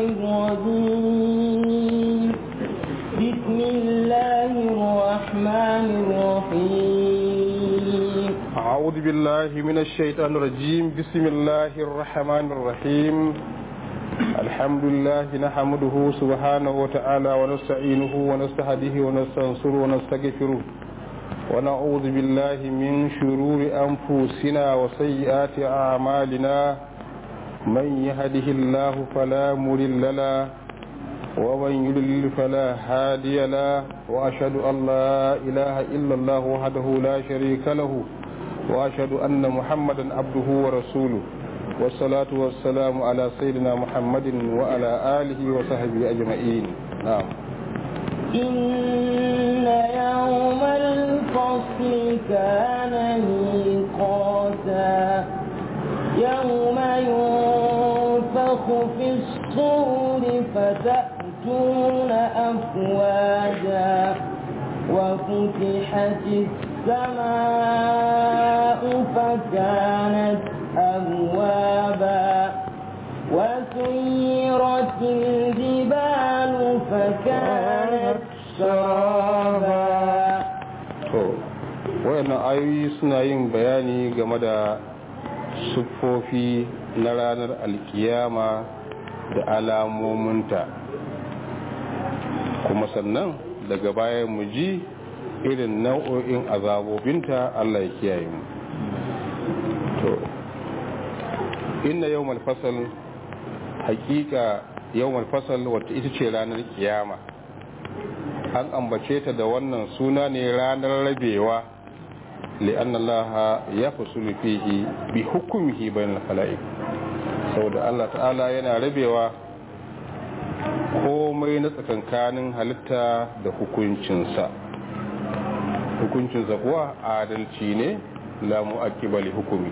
الرجيم بسم الله الرحمن الرحيم أعوذ بالله من الشيطان الرجيم بسم الله الرحمن الرحيم الحمد لله نحمده سبحانه وتعالى ونستعينه ونستهديه ونستنصره ونستغفره ونعوذ بالله من شرور أنفسنا وسيئات أعمالنا من يهده الله فلا مضل له ومن يضلل فلا هادي له وأشهد أن لا إله إلا الله وحده لا شريك له وأشهد أن محمدا عبده ورسوله والصلاة والسلام على سيدنا محمد وعلى آله وصحبه أجمعين نعم إن يوم الفصل كان ميقاتا يوم ينفخ في الصور فتأتون أفواجا وفتحت السماء فكانت أبوابا وسيرت الجبال فكانت سرابا to wayannan ayoyi suna yin bayani game da siffofi na ranar alkiyama da alamominta kuma sannan daga baya mu ji irin nau'o'in azabobinta Allah ya kiyaye mu to inna yawmal fasal hakika yawmal fasal wata ita ce ranar kiyama an ambace ta da wannan suna ne ranar rabewa li'anna Allah ya fasulu fihi bi hukumihi bainal khalaiq saboda Allah ta'ala yana rabewa komai na tsakankanin halitta da hukuncinsa hukuncinsa kuwa adalci ne la mu'aqqiba li hukumi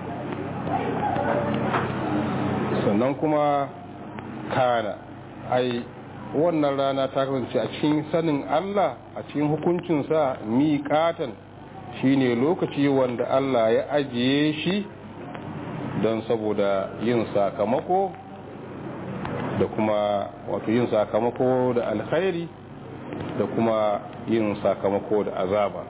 sannan kuma kana ai wannan rana ta kasance a cikin sanin Allah a cikin hukuncinsa miƙatan shine lokaci wanda Allah ya ajiye shi don saboda yin sakamako da kuma wato yin sakamako da alkhairi da kuma yin sakamako da azaba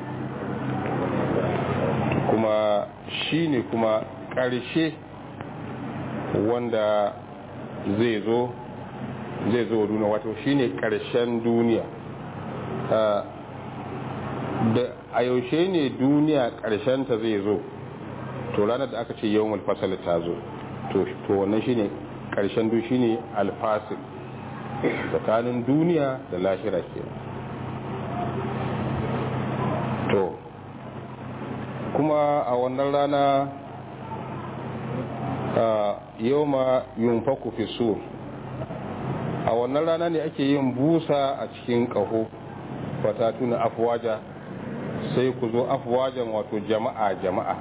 kuma shine kuma ƙarshe wanda zai zo zai zo duniya wato shine karshen duniya da a yaushe ne duniya karshen ta zai zo to ranar da aka ce yawon alfasal ta zo to wannan shine karshen du shine alfasil tsakanin duniya da lahira ke to kuma a wannan rana yau ma yunfaku fi sur a wannan rana ne ake yin busa a cikin ƙaho fata tuna afuwaja sai ku zo afuwajan wato jama'a jama'a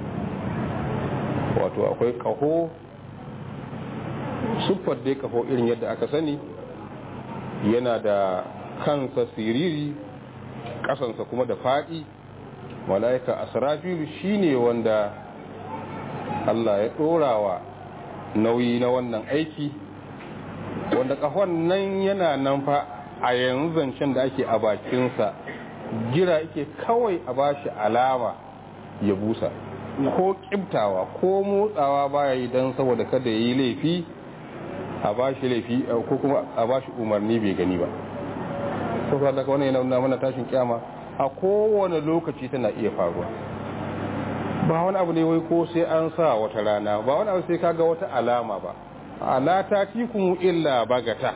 wato akwai ƙaho siffar dai ƙaho irin yadda aka sani yana da kansa siriri ƙasansa kuma da faɗi mala'ika asrafilu shine wanda Allah ya ɗorawa nauyi na wannan aiki wanda kahon nan yana nan fa a yanzu zancen da ake a bakinsa jira yake kawai a bashi alama ya busa ko kibtawa ko motsawa baya yi don saboda kada ya yi laifi a bashi laifi ko kuma a bashi umarni bai gani ba saboda daga wani yana nuna mana tashin kyama a kowane lokaci tana iya faruwa ba wani abu ne wai ko sai an sa wata rana ba wani abu sai kaga wata alama ba ala ta tikum illa bagata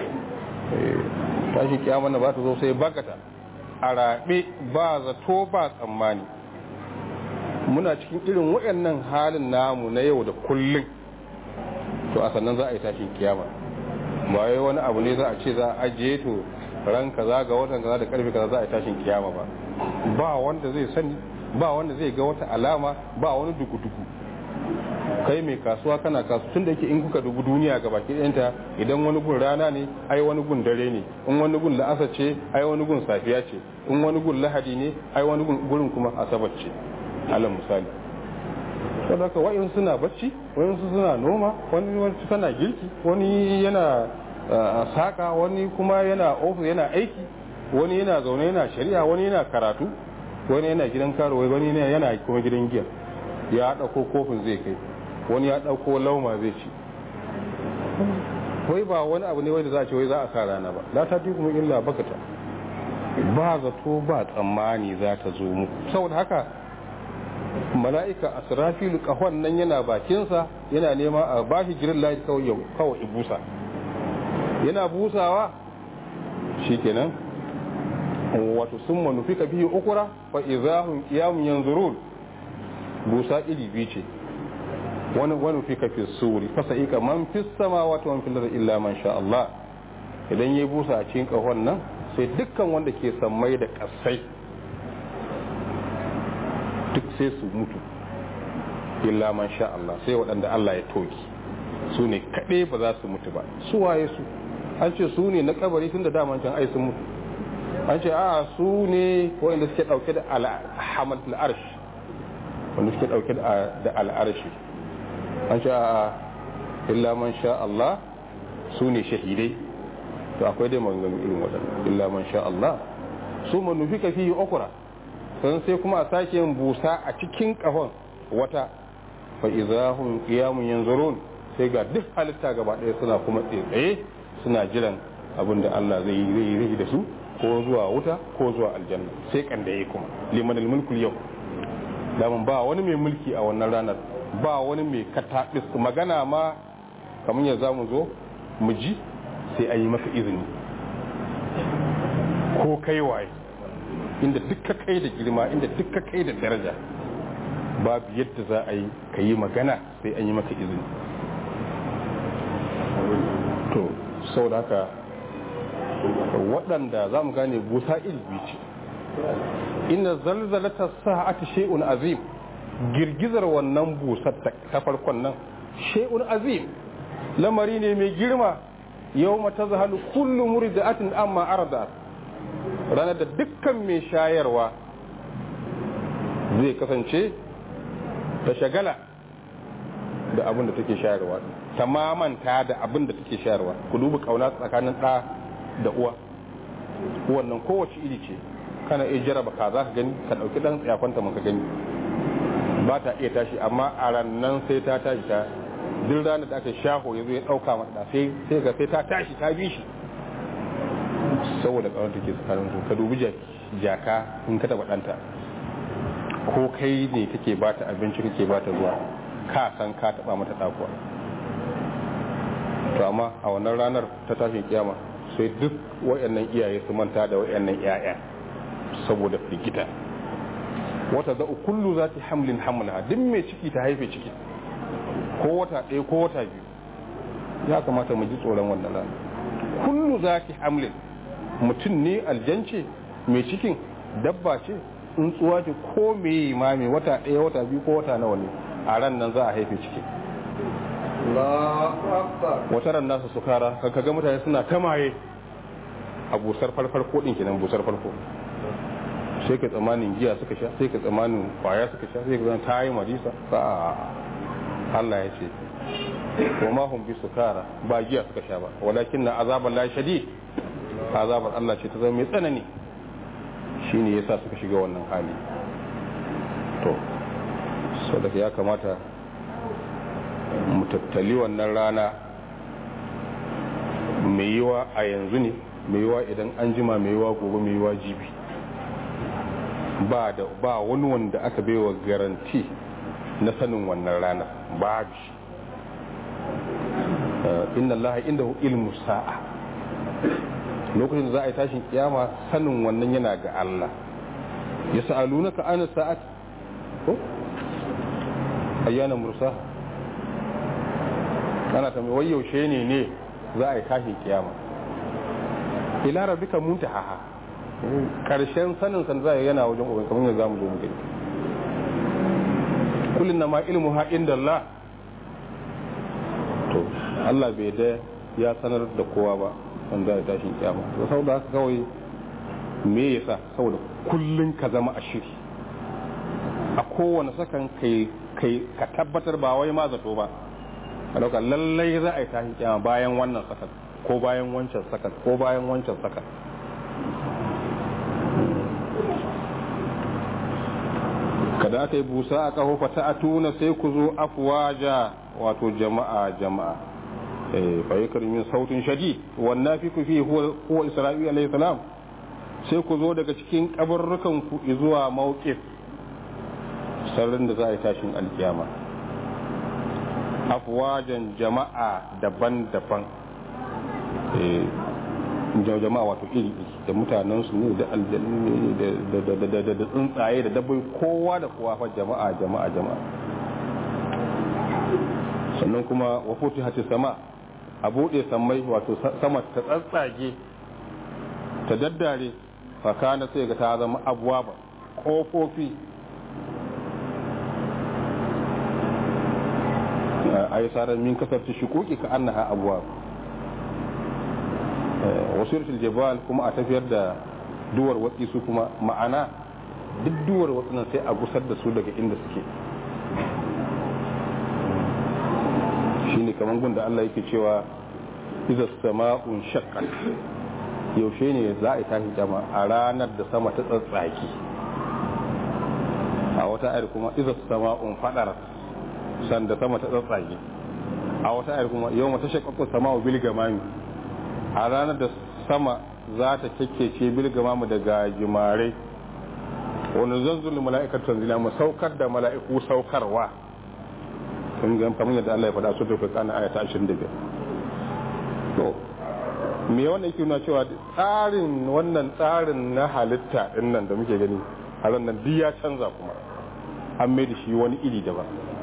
tashi kiyama na ba ta zo sai bagata a rabe ba zato ba tsammani muna cikin irin waɗannan halin namu na yau da kullum to a sannan za a yi tashin kiyama ba wai wani abu ne za a ce za a ajiye to ran kaza ga watan kaza da karfe kaza za a yi tashin kiyama ba ba wanda zai sani ba wanda zai ga wata alama ba wani duku-duku kai mai kasuwa kana kasu tun da yake in kuka dubu duniya ga baki ɗayanta idan wani gun rana ne ai wani gun dare ne in wani gun la'asa ce ai wani gun safiya ce in wani gun lahadi ne ai wani gurin kuma asabar ce alal misali saboda haka wa'in suna bacci wa'in suna noma wani wani tana girki wani yana saka wani kuma yana ofis yana aiki wani yana zaune yana shari'a wani yana karatu wani yana gidan karuwa wani yana kuma gidan giya ya ɗauko kofin zai kai wani ya ɗauko lauma zai ci wai ba wani abu ne wanda za a ce wai za a sa rana ba la ta kuma illa bakata ba zato ba tsammani za ta zo mu saboda haka mala'ika asrafilu kahon nan yana bakinsa yana nema a bashi girin layi kawai kawai busa yana busawa shikenan wato sun manufi ka biyu ukura fa izahun kiyamun yanzurun busa iri biyu ce wani wani fi ka fi suri fasa ika man fi sama wato man fi illa man sha Allah idan ya busa a cikin kahon nan sai dukkan wanda ke sammai da kasai duk sai su mutu illa man sha Allah sai waɗanda Allah ya toki su ne kaɗai ba za su mutu ba su waye su an ce su ne na kabari tun da daman can ai sun mutu an ce a su ne wanda suke ɗauke da alhamad al'arsh wanda suke ɗauke da al'arshi an ce a illa man sha Allah su ne shahidai to akwai dai maganganu irin waɗanda illa man sha Allah su manufi ka fi okura sun sai kuma a sake yin busa a cikin kafan wata fa izahum qiyamun yanzurun sai ga duk halitta gaba ɗaya suna kuma tsaye suna jiran abin da Allah zai yi da su ko zuwa wuta ko zuwa aljanna sai kan da kuma liman mulku yau daman ba wani mai mulki a wannan ranar ba wani mai kataɓis magana ma kamar ya za mu zo mu ji sai an yi maka izini ko kai waye inda dukka kai da girma inda dukka kai da daraja babu yadda za a yi ka yi magana sai an yi maka izini to sau da haka waɗanda za mu gane busa ilbi ce inda zalzalata sa'ati shay'un azim girgizar wannan busar ta farkon nan shay'un azim lamari ne mai girma yau mata zahalu kullu muridatin amma arda ranar da dukkan mai shayarwa zai kasance ta shagala da abin da take shayarwa ta mamanta da abin da take shayarwa ku duba kauna tsakanin ɗa da uwa wannan kowace iri ce kana iya jaraba ka za ka gani ka ɗauki ɗan tsayakwanta maka gani ba ta iya tashi amma a rannan sai ta tashi ta duk ranar da aka shaho ya zo ya ɗauka mata sai sai ga sai ta tashi ta bi shi saboda ƙawar take tsakanin su ka dubi jaka in ka taɓa ɗanta ko kai ne kake ba ta abinci kake ba ta ruwa ka san ka taɓa mata ɗakuwa to amma a wannan ranar ta tashin kiyama sai duk wayannan iyaye su manta da wayannan ƴaƴa saboda firgita wata da kullu za ta hamlin hamlaha duk mai ciki ta haife ciki ko wata ɗaya ko wata biyu ya kamata mu ji tsoron wannan rana kullu za ta hamlin mutum ne aljance mai cikin dabba ce tsuntsuwa ce ko mai ma mai wata ɗaya wata biyu ko wata nawa ne a ran nan za a haife ciki wata ran nasu su kara kan kaga mutane suna tamaye a busar farfar ko din kenan busar farko sai ka tsamanin giya suka sha sai ka tsamanin kwaya suka sha sai ka zan ta yi marisa ba Allah ya ce wa ma hum bi sukara ba giya suka sha ba walakin na azaban la shadid azabar Allah ce ta zama mai tsanani shine yasa suka shiga wannan hali to saboda ya kamata mu tattali wannan rana mai yiwa a yanzu ne mai yiwa idan an jima mai yiwa gobe mai yiwa jibi ba da ba wani wanda aka baiwa garanti na sanin wannan rana babu shi inna Allah inda ilmu sa'a lokacin da za a yi tashin kiyama sanin wannan yana ga Allah ya sa'alunaka ana sa'at ko ayyana mursa ana ta wai yaushe ne ne za a yi tashin kiyama ila rabbika muntaha karshen sanin san zai yana wajen uban kamar yadda zamu zo mu gani kullun ma ilmu ha inda Allah to Allah bai da ya sanar da kowa ba wanda ya tashin kiyama to saboda haka kawai me yasa saboda kullun ka zama a shiri a kowane sakan kai kai ka tabbatar ba wai ma zato ba ka dauka lallai za a yi tashi kiyama bayan wannan sakan ko bayan wancan sakan ko bayan wancan sakan kada aka yi busa a kaho fata a tuna sai ku zo afwaja wato jama'a jama'a fa yakar min sautin shadid wannan fi ku fi huwa isra'il alayhi salam sai ku zo daga cikin kabarrukan ku zuwa mawqif sarrin da za a yi tashin alkiyama afwajan jama'a daban-daban jama'a wato iri da mutanen su ne da aljannu ne da tsuntsaye da dabbai kowa da kowa fa jama'a jama'a jama'a sannan kuma wa futi hati sama a buɗe sammai wato sama ta tsatsage ta daddare fakana sai ga ta zama abuwa ba ƙofofi a yi sarar min kasar ta shikuki ka annaha abuwa wasu jabal kuma a tafiyar da duwar watsi su kuma ma'ana duk duwar watsi sai a gusar da su daga inda suke shine kamar gunda Allah yake cewa iza sama'un shaqqat yaushe ne za a tashi jama a ranar da sama ta tsatsaki a wata ayar kuma iza sama'un fadar sanda sama ta tsatsaki a wata ayar kuma yau mata shaqqaqu sama'u bil gamami a ranar da sama za ta kekkece bil gamamu daga jimare wani zanzul mala'ikatu tanzila mu saukar da mala'iku saukarwa sun ga kamar yadda Allah ya faɗa su tafi kana aya ta 25 to me wannan yake nuna cewa tsarin wannan tsarin na halitta din nan da muke gani a ran nan duk ya canza kuma an mai da shi wani iri daban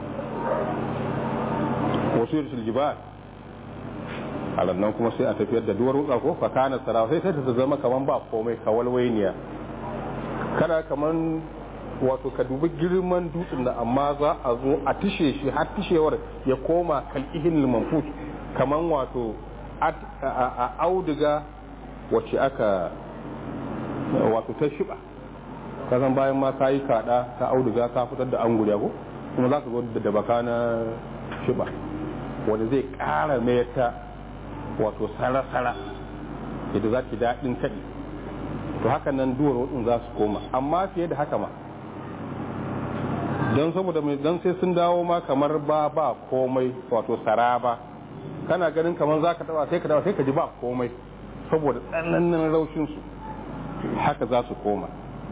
wasu yursul jibal a nan kuma sai a tafiyar da duwar wuka ko fa kana sarawa sai ta zama kaman ba komai kawalwainiya kada kaman wato ka dubi girman dutsen da amma za a zo a tishe shi har tishewar ya koma kal'ihin manfut kaman wato a auduga wacce aka wato ta shiba kasan bayan ma ka yi kada ta auduga ka fitar da anguriya ko kuma za ka zo da baka na shiba wanda zai kara mai ta wato sara-sara yadda za ki daɗin kaɗi to haka nan duwar wadin za su koma amma fiye da haka ma don saboda mai don sai sun dawo ma kamar ba ba komai wato saraba kana ganin kamar za ka taba sai ka taba sai ka ji ba komai saboda tsananin raushinsu haka za su koma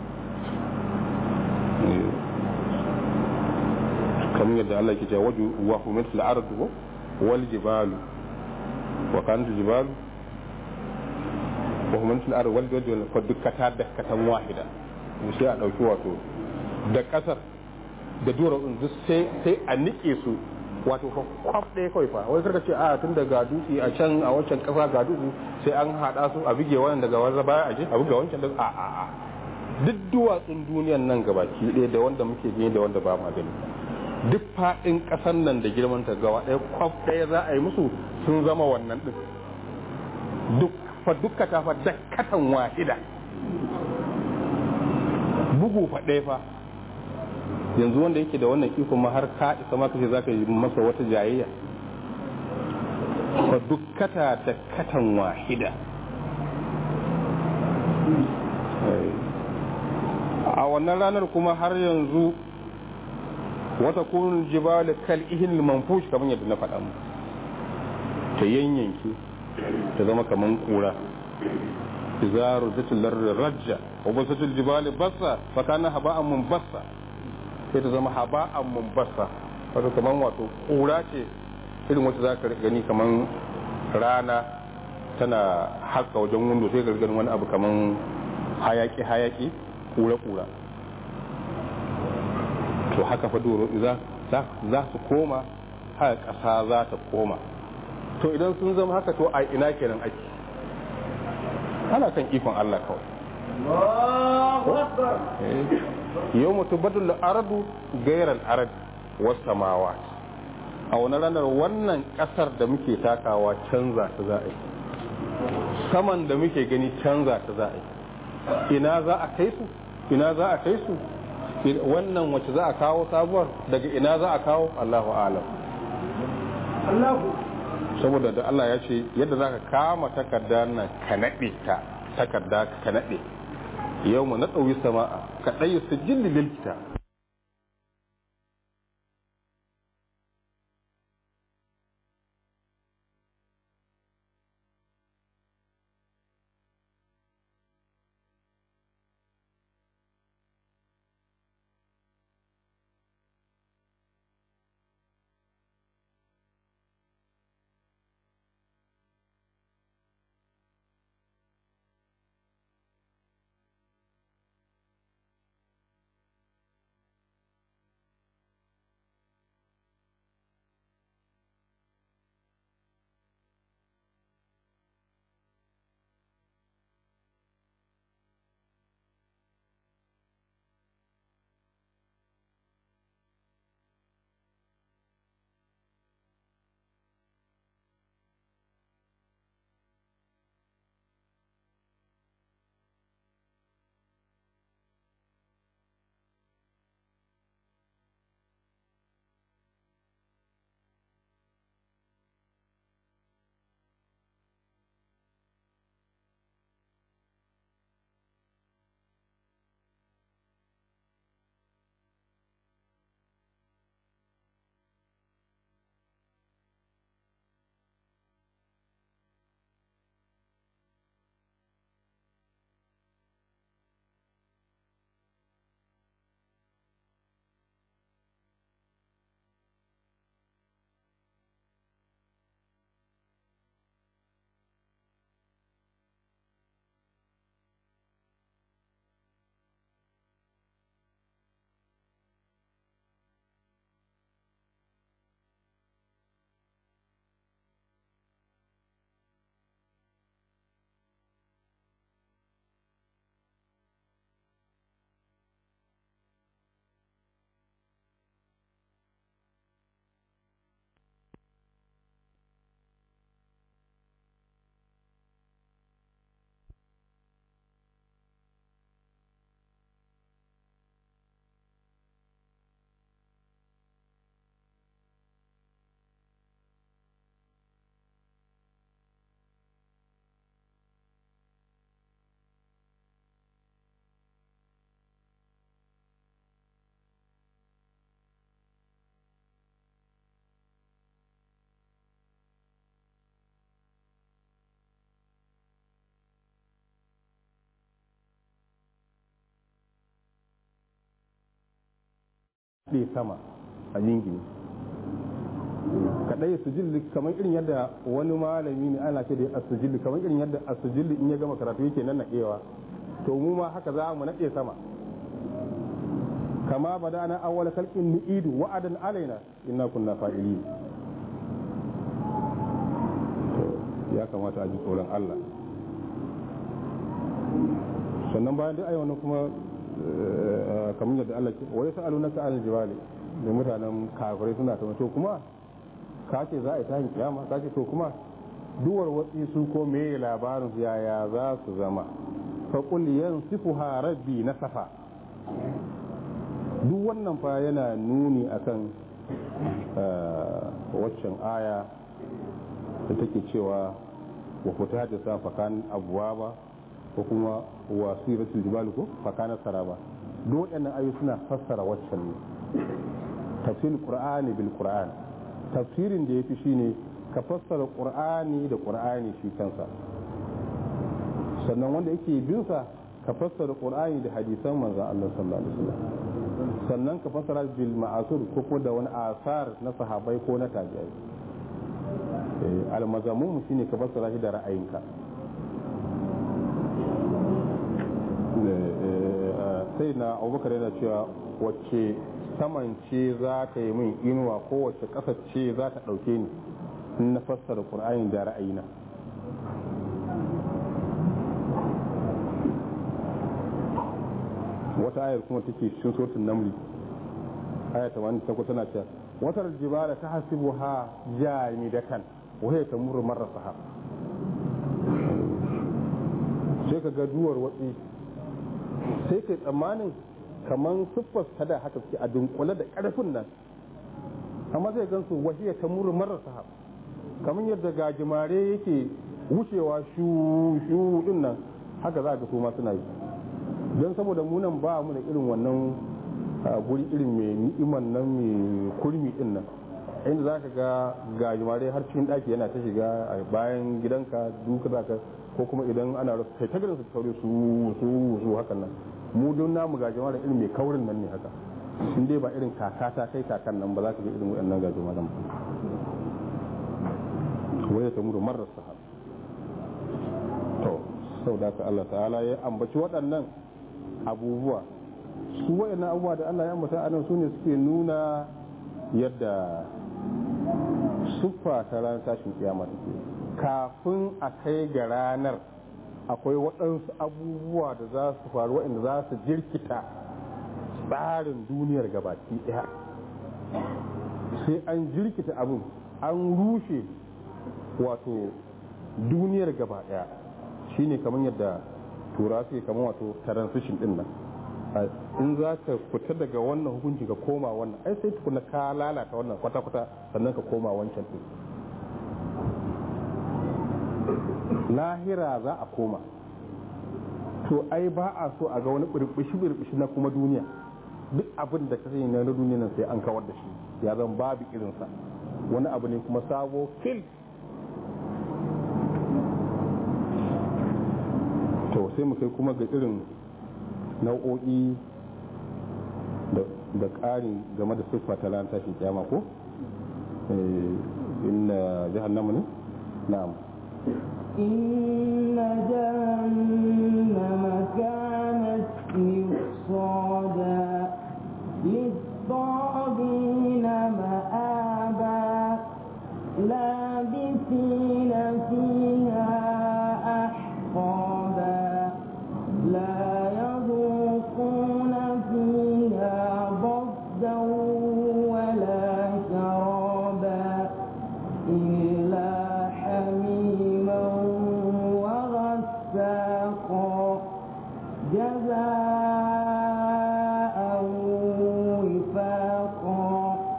kamar yadda Allah ke cewa waju wa humet fil ardu wal jibalu wa kanat jibalu wa humet fil ardu wal jibalu fa dukkata dakkatan wahida sai a dauki wato da kasar da dura duk sai sai a nike su wato fa kwaf ɗaya kawai fa wai karka ce a tun daga dutse a can a wancan kasa ga dutse sai an haɗa su a buge wannan daga wanda baya aje a buga wancan daga a a a duk duwatsun duniyan nan gabaki ɗaya da wanda muke gani da wanda ba ma gani duk faɗin ƙasar nan da girman ta gawa ɗaya kwaf ɗaya za a yi musu sun zama wannan ɗin duk fa dukka ta fa dakkatan wahida bugu fa ɗaya fa yanzu wanda yake da wannan iko ma har ka isa ma kace zaka yi masa wata jayayya fa dukkata da katan wahida a wannan ranar kuma har yanzu wata kunun jibal kal ihil manfush kamar yadda na faɗa mu ta yanyanke ta zama kaman kura izaru zatul rajja wa basatul jibal bassa fa kana haba'an munbassa sai ta zama haba'an munbassa wato kaman wato kura ce irin wacce za ka gani kaman rana tana haska wajen wundo sai ka gani wani abu kaman hayaki hayaki kura kura to haka fa doro za su koma haka ƙasa za ta koma to idan sun zama haka to a ina kenan ake ana kan ikon Allah kawai yau mutu badul aradu gairar arad wasu samawa a wani ranar wannan ƙasar da muke takawa canza ta za a yi saman da muke gani canza ta za a yi ina za a kai su ina za a kai su wannan wacce za a kawo sabuwar daga ina za a kawo Allahu alam Allahu saboda da Allah ya ce yadda za ka kama takarda nan ka naɗe ta takarda ka naɗe yau mu naɗauyi sama'a ka ɗaya su jilli lilkita ɗe sama a yingini kaɗai sujilli kamar irin yadda wani malami ne ana ce da asujilli kamar irin yadda asujilli in ya gama karatu yake nan naɗewa to mu ma haka za mu naɗe sama kama bada ana awwala kalkin nu'idu wa'adan alaina inna kunna fa'ilin ya kamata a ji tsoron Allah sannan bayan duk ayyana kuma kamar yadda Allah ke wai sa'alu naka al jibali da mutanen kafirai suna ta to kuma ka ce za a yi tahin kiyama ka ce to kuma duwar watsi su ko me labarin su yaya za su zama fa qul yansifuha rabbi nasafa duk wannan fa yana nuni akan waccan aya da take cewa wa fita da sa fakan abuwa ba ko kuma wa siratul jibal ko fakana saraba duk waɗannan ayoyi suna fassara waccan ne tafsirin qur'ani bil qur'an tafsirin da yafi shine ka fassara qur'ani da qur'ani shi kansa sannan wanda yake bin sa ka fassara qur'ani da hadisan manzon Allah sallallahu alaihi wasallam sannan ka fassara bil ma'asur ko ko da wani asar na sahabbai ko na tabi'ai al-mazamun shine ka fassara shi da ra'ayinka sai na abubakar yana cewa wacce saman ce za ta yi min inuwa ko wacce ƙasa ce za ta ɗauke ni in na fassara ƙur'ani da ra'ayina wata ayar kuma take cikin sautin namli aya ta wani ta tana cewa watar jibala ta hasibu ha jami da kan wahai ta murra marar sahab sai ka ga duwar watsi sai kai tsammanin kaman siffar ta da haka suke a dunkule da karfin nan amma zai gansu wahiya ta muru marasa kamar yadda gajimare yake wucewa shu shu din nan haka za ga su ma suna yi don saboda munan ba mu da irin wannan guri irin mai ni'iman nan mai kurmi din nan inda za ka ga gajimare har cikin daki yana ta shiga a bayan gidanka duka za ka ko kuma idan ana rasu kai ta ganin su kaure su su su hakan nan mu don namu gajimare irin mai kaurin nan ne haka in dai ba irin kaka ta kai kakan nan ba za ka ga irin waɗannan gajimaren ba waya ta muru marar sahab to sau da ka Allah ta'ala ya ambaci waɗannan abubuwa su waɗannan abubuwa da Allah ya ambata anan su ne suke nuna yadda siffa ta ranar tashin kiyama take kafin a kai ga ranar akwai waɗansu abubuwa da za su faru waɗanda za su jirkita tsarin duniyar gabaki ɗaya sai an jirkita abin an rushe wato duniyar gaba ɗaya shine kamar yadda tura suke kamar wato transition din nan in za ka fita daga wannan hukunci ka koma wannan ai sai tukuna ka lalata wannan kwata-kwata sannan ka koma wancan din lahira za a koma to ai ba a so a ga wani birbishi-birbishi na kuma duniya duk abin da ka sani na duniya nan sai an kawar da shi ya zan babu irinsa wani abu ne kuma sabo fil to sai mu kai kuma ga irin nau'o'i da ƙari game da siffa ta ran tashin kyama ko inna jahannama ne na'am إن جهنم كانت مرصادا للطاغين مآبا لابثين فيها أحقابا لا يذوقون فيها بردا ولا شرابا إلا حميما وغساقا جزاء وفاقا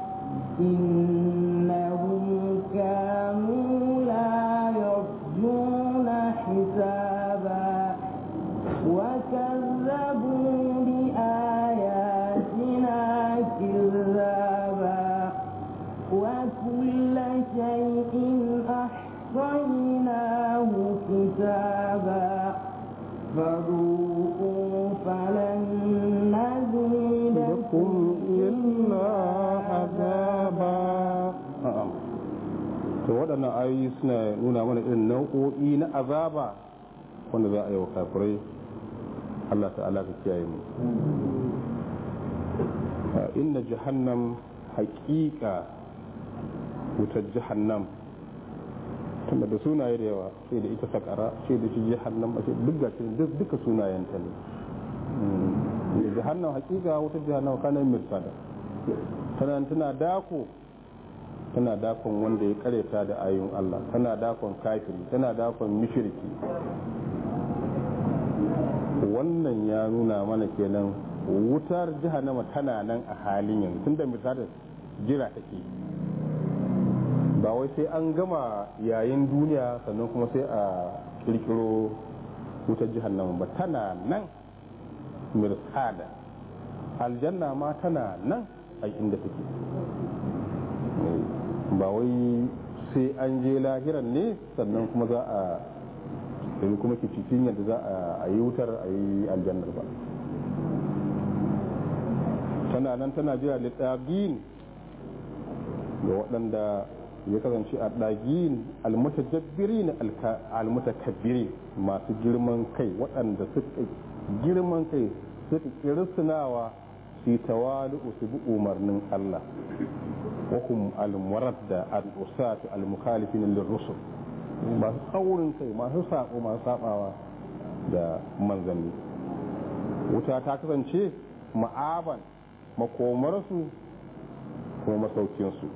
إنهم كانوا لا يرجون حسابا وكذبوا بآياتنا كذابا وكل شيء أحصيناه كتابا فذوقوا فلن نزيدكم إلا عذابا to waɗannan ayoyi suna nuna mana irin nau'o'i na azaba wanda za a yi wa kafirai Allah ta'ala ka kiyaye mu inna jahannam haƙiƙa wutar jahannam tunda da sunaye da yawa sai da ita sakara sai da shi jahannam a duk ga duka sunayenta ne jahannam haƙiƙa wutar jahannam kana mirsada tana tana dako tana dakon wanda ya kareta da ayoyin Allah tana dakon kafiri tana dakon mishirki wannan ya nuna mana kenan wutar jahannama tana nan a halin yanzu tunda misalin jira take ba wai sai an gama yayin duniya sannan kuma sai a kirkiro wutar jahannama ba tana nan mirsada aljanna ma tana nan a inda take ba wai sai an je lahiran ne sannan kuma za a yanzu kuma ke cikin yadda za a yi wutar a yi aljannar ba tana nan tana jira littagin ga waɗanda ya kasance a ɗagin almutajabbirin almutakabbiri masu girman kai waɗanda suka girman kai suka kirsunawa su yi tawali su bi umarnin Allah wahum almurad da al'usatu almukhalifin lirrusul masu tsaurin kai masu sako masu sabawa da manzanni wuta ta kasance ma'aban makomarsu kuma masaukinsu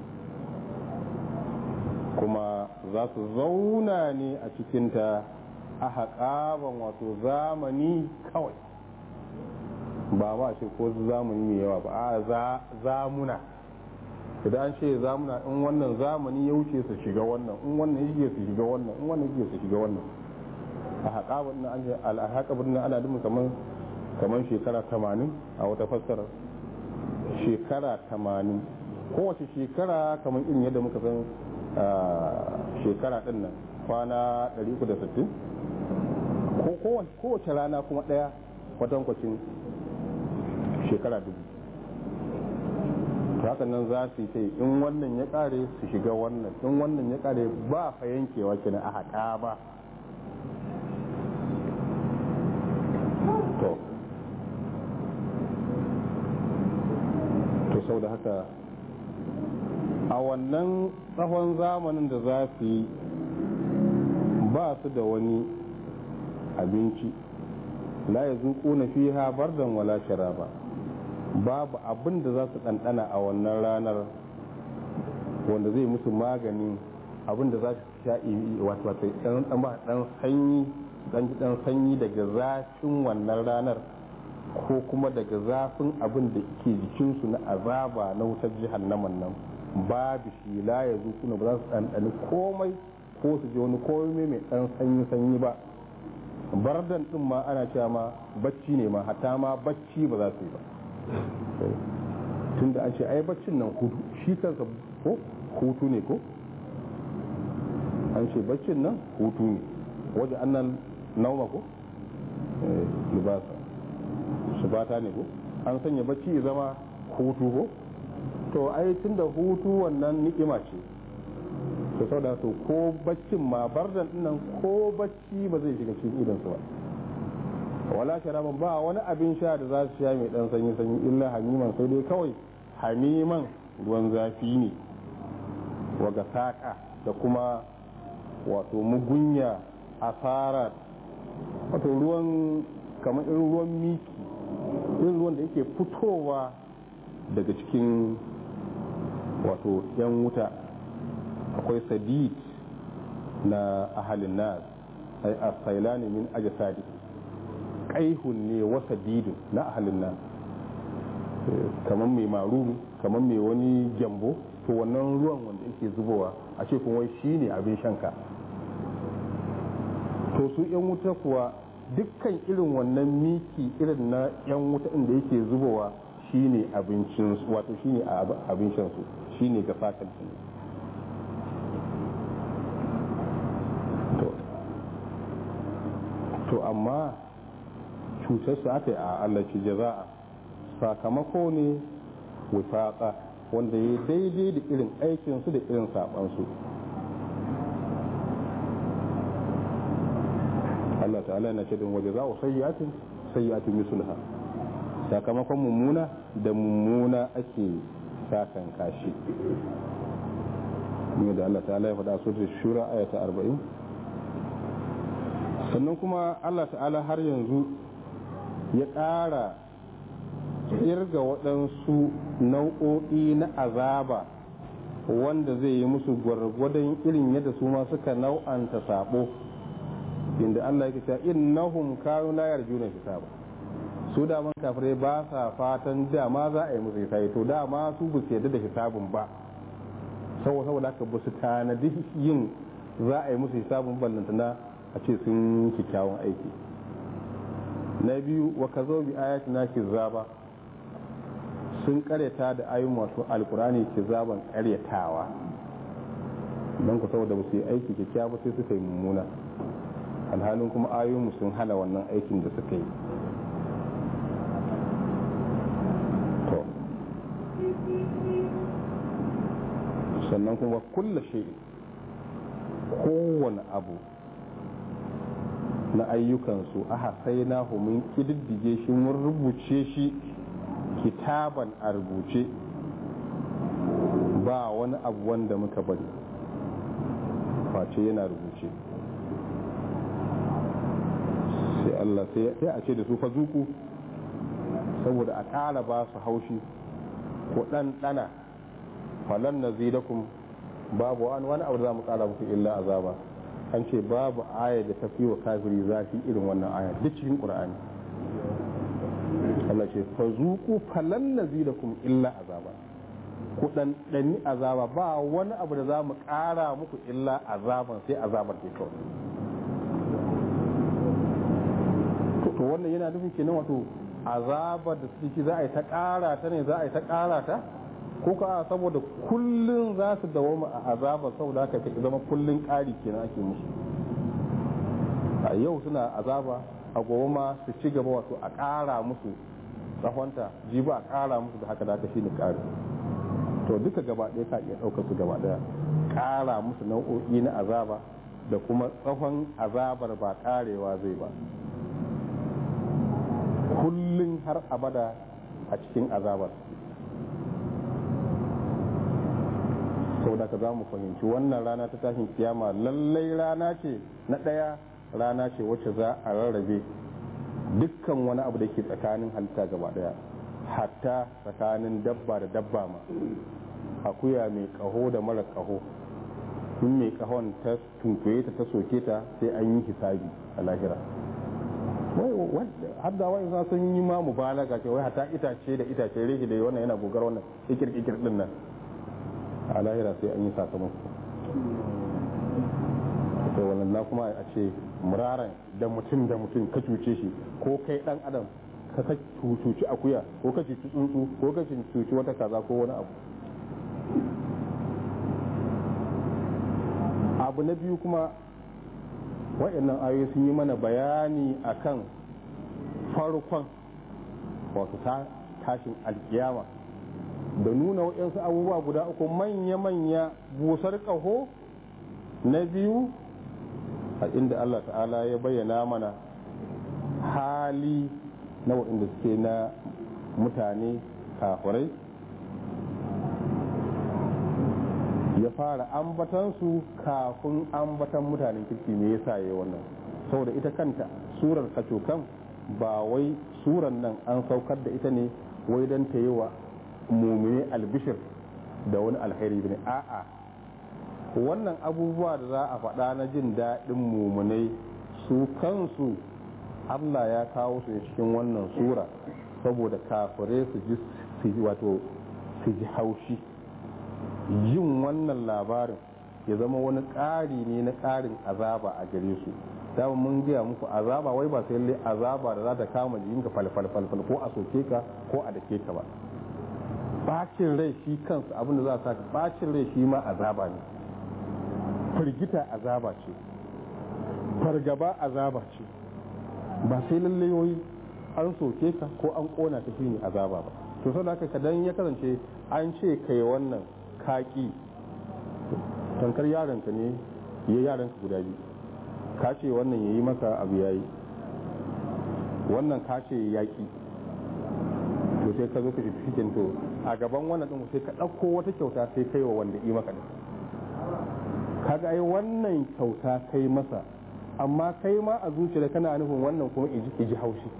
kuma za su zauna ne a cikinta a haƙaban wato zamani kawai ba ma ce ko zamani mai yawa ba a zamuna idan an ce zamuna in wannan zamani ya wuce su shiga wannan in wannan ya su shiga wannan in wannan ya su shiga wannan a haƙa na an ce alhaƙa birnin ana dumin kamar kamar shekara tamanin a wata fassara shekara tamanin kowace shekara kamar irin yadda muka san shekara ɗin nan kwana 360 ko kowace rana kuma ɗaya kwatankwacin shekara dubu hakan nan za su yi ta in wannan ya kare su shiga wannan in wannan ya kare ba fa yankewa kenan a haƙa ba to to sau da haka a wannan tsawon zamanin da za su yi ba su da wani abinci la ya zuƙo na fiha bardan wala sharaba babu abin da za su ɗanɗana a wannan ranar wanda zai musu magani abin da za su sha wato ɗan ba ɗan sanyi ɗan ɗan sanyi daga zafin wannan ranar ko kuma daga zafin abin da ke jikinsu na azaba na wutar jihannaman nan babu shi la ya zuƙuna ba za su ɗanɗani komai ko su ji wani komai mai ɗan sanyi sanyi ba bardan ɗin ma ana cewa ma bacci ne ma hatta ma bacci ba za su yi ba tun da an ce ai baccin nan hutu shi kansa ko hutu ne ko an ce baccin nan hutu ne waje annan nauma ko libasa shibata ne ko an sanya bacci ya zama hutu ko to ai tun da hutu wannan ni'ima ce to sau da to ko baccin ma bardan nan ko bacci ba zai shiga cikin idansu ba wala sharaban ba wani abin sha da za su sha mai dan sanyi sanyi illa hamiman sai dai kawai hamiman ruwan zafi ne waga saƙa da kuma wato mugunya asara wato ruwan kamar irin ruwan miki irin ruwan da yake fitowa daga cikin wato yan wuta akwai sadid na ahalin nas ai asailani min ajasadi kaihun ne wasa didin na ahalin nan kamar mai maruru kamar mai wani gyambo to wannan ruwan wanda yake zubowa a ce kuma wai shi ne abin shanka to su yan wuta kuwa dukkan irin wannan miki irin na yan wuta inda yake zubowa shi ne abincin wato shi ne abin shansu shi ne ga fatan to amma cutarsu aka yi a allaci jaza'a sakamako ne wifaƙa wanda ya daidai da irin aikinsu da irin saɓansu Allah ta'ala na cikin waje za a sayyatin sayyatin misulha sakamakon mummuna da mummuna ake sakan kashi ne da Allah ta'ala ya faɗa su da shura ayata arba'in sannan kuma Allah ta'ala har yanzu ya ƙara irga waɗansu nau'o'i na azaba wanda zai yi musu gwargwadon irin yadda su ma suka nau'anta sabo inda Allah yake cewa innahum kanu la yarjuna hisaba su daman kafirai ba sa fatan dama za a yi musu hisabi to dama su ba su yarda da hisabun ba saboda haka ba su tanadi yin za a yi musu hisabun ballantana a ce sun kyakkyawan aiki na biyu wa ka zo bi ayatina kizaba sun karyata da ayyun wato alkurani kizaban karyatawa don ku saboda ba su yi aiki kyakkyawa sai suka yi mummuna alhalin kuma ayoyinmu sun hana wannan aikin da suka yi to sannan kuma kulla shi kowane abu na ayyukansu aha sai na mun kididdige shi mun rubuce shi kitaban a rubuce ba wani abu wanda muka bari face yana rubuce sai Allah sai a ce da su fa zuku saboda a ƙara ba su haushi ko ɗanɗana falan na zidakun babu wani abu da za mu ƙara muku illa azaba an ce babu aya da ta fi wa kafiri zafi irin wannan aya duk cikin ƙur'ani Allah ce fa zuqu falan nazidakum illa azaba ku dan dani azaba ba wani abu da za mu ƙara muku illa azaban sai azabar ke kawai to wannan yana nufin kenan wato azabar da suke za a yi ta ƙara ta ne za a yi ta ƙara ta ko ka saboda kullun za su dawoma a azabar saboda haka ta zama kullun ƙari kenan ake musu a yau suna azaba a gobe ma su ci gaba wato a ƙara musu tsahonta jibi a ƙara musu da haka da haka shine ƙari to duka gaba ɗaya ka iya ɗaukar su gaba ɗaya ƙara musu nau'o'i na azaba da kuma tsawon azabar ba ƙarewa zai ba kullum har abada a cikin azabar sau da ka za mu fahimci wannan rana ta tashin kiyama lallai rana ce na ɗaya rana ce wacce za a rarrabe dukkan wani abu da ke tsakanin halitta gaba ɗaya hatta tsakanin dabba da dabba ma akuya mai ƙaho da mara ƙaho in mai ƙahon ta tunkuye ta ta soke ta sai an yi hisabi a lahira har da wani sa sun yi ma mubalaga ce wai hata itace da itace rege da wannan yana gogar wannan ikir ikir din nan a lahira sai an yi sakamako to wannan na kuma a ce muraran da mutum da mutum ka cuce shi ko kai dan adam ka ka cuci akuya ko ka cuci tsuntsu ko ka cuci wata kaza ko wani abu abu na biyu kuma waɗannan ayoyi sun yi mana bayani akan farkon wato tashin alkiyama da nuna waɗansu abubuwa guda uku manya-manya busar ƙaho na biyu a inda Allah ta'ala ya bayyana mana hali na waɗanda suke na mutane kafurai ya fara ambatansu kafin ambatan mutanen kirki me yasa ya wannan saboda ita kanta surar kacokan ba wai surar nan an saukar da ita ne wai don ta yi wa mumine albishir da wani alheri ne a'a wannan abubuwa da za a faɗa na jin daɗin mumunai su kansu Allah ya kawo su cikin wannan sura saboda kafirai su ji wato su ji haushi yin wannan labarin ya zama wani ƙari ne na ƙarin azaba a gare su dama mun gaya muku azaba wai ba sai azaba da za ta kama jikinka falfalfalfal ko a soke ka ko a dake ka ba bacin rai shi kansu abin da za a saka bacin rai shi ma azaba ne firgita azaba ce fargaba azaba ce ba sai lallai wai an soke ka ko an kona ka shine azaba ba to saboda haka kadan ya kasance an ce kai wannan kaki tankar yaronka ne ya yaranka guda biyu ka ce wannan ya yi maka abu ya yi wannan ka ce yaƙi to sai ka zo ka shi to a gaban wannan ɗin sai ka ɗauko wata kyauta sai kai wa wanda yi maka kaga ai wannan kyauta kai masa amma kai ma a zuciya kana nufin wannan kuma iji haushi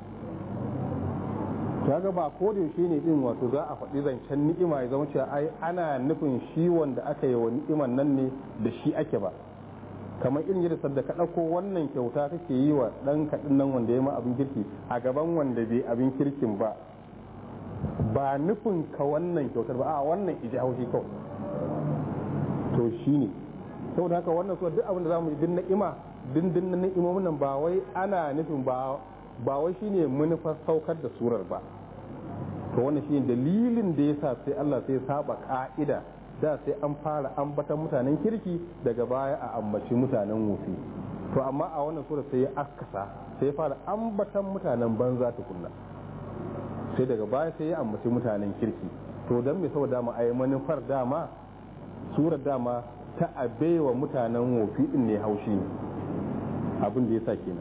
kaga ba ko da yaushe ne din wato za a faɗi zancen ni'ima ya zama cewa ai ana nufin shi wanda aka yi wa ni'iman nan ne da shi ake ba kamar irin yadda sadda ka ɗauko wannan kyauta kake yi wa ɗan kaɗin nan wanda ya ma abin kirki a gaban wanda bai abin kirkin ba ba nufin ka wannan kyautar ba a wannan iji haushi kawai to shi ne saboda haka wannan so duk abin da zamu yi din na'ima dindin na ni'imomin nan ba wai ana nufin ba ba wai shine manufar saukar da surar ba to wannan shine dalilin da yasa sai Allah sai saba ka'ida da sai an fara ambatan mutanen kirki daga baya a ambaci mutanen wufi to amma a wannan sura sai ya akasa sai fara ambatan mutanen banza tukunna sai daga baya sai ya ambaci mutanen kirki to don me saboda dama ai manufar dama surar dama ta abewa mutanen wofi din ne haushi abin da ya sa kenan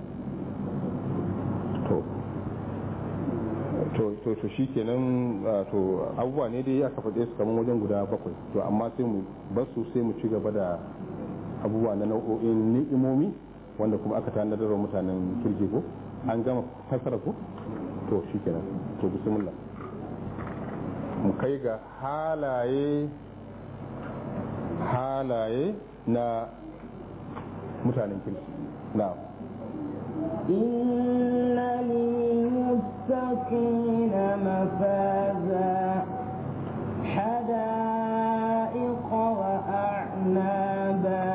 to to to to shi kenan to abubuwa ne dai aka faɗe su kamar wajen guda bakwai to amma sai mu basu sai mu ci gaba da abubuwa na nau'o'in ni'imomi wanda kuma aka tanadar wa mutanen kirki ko an gama fassara ko to shi kenan to bismillah mu kai ga halaye halaye na mutanen kirki na إن للمتقين للمتقين مفازا حدائق وأعنابا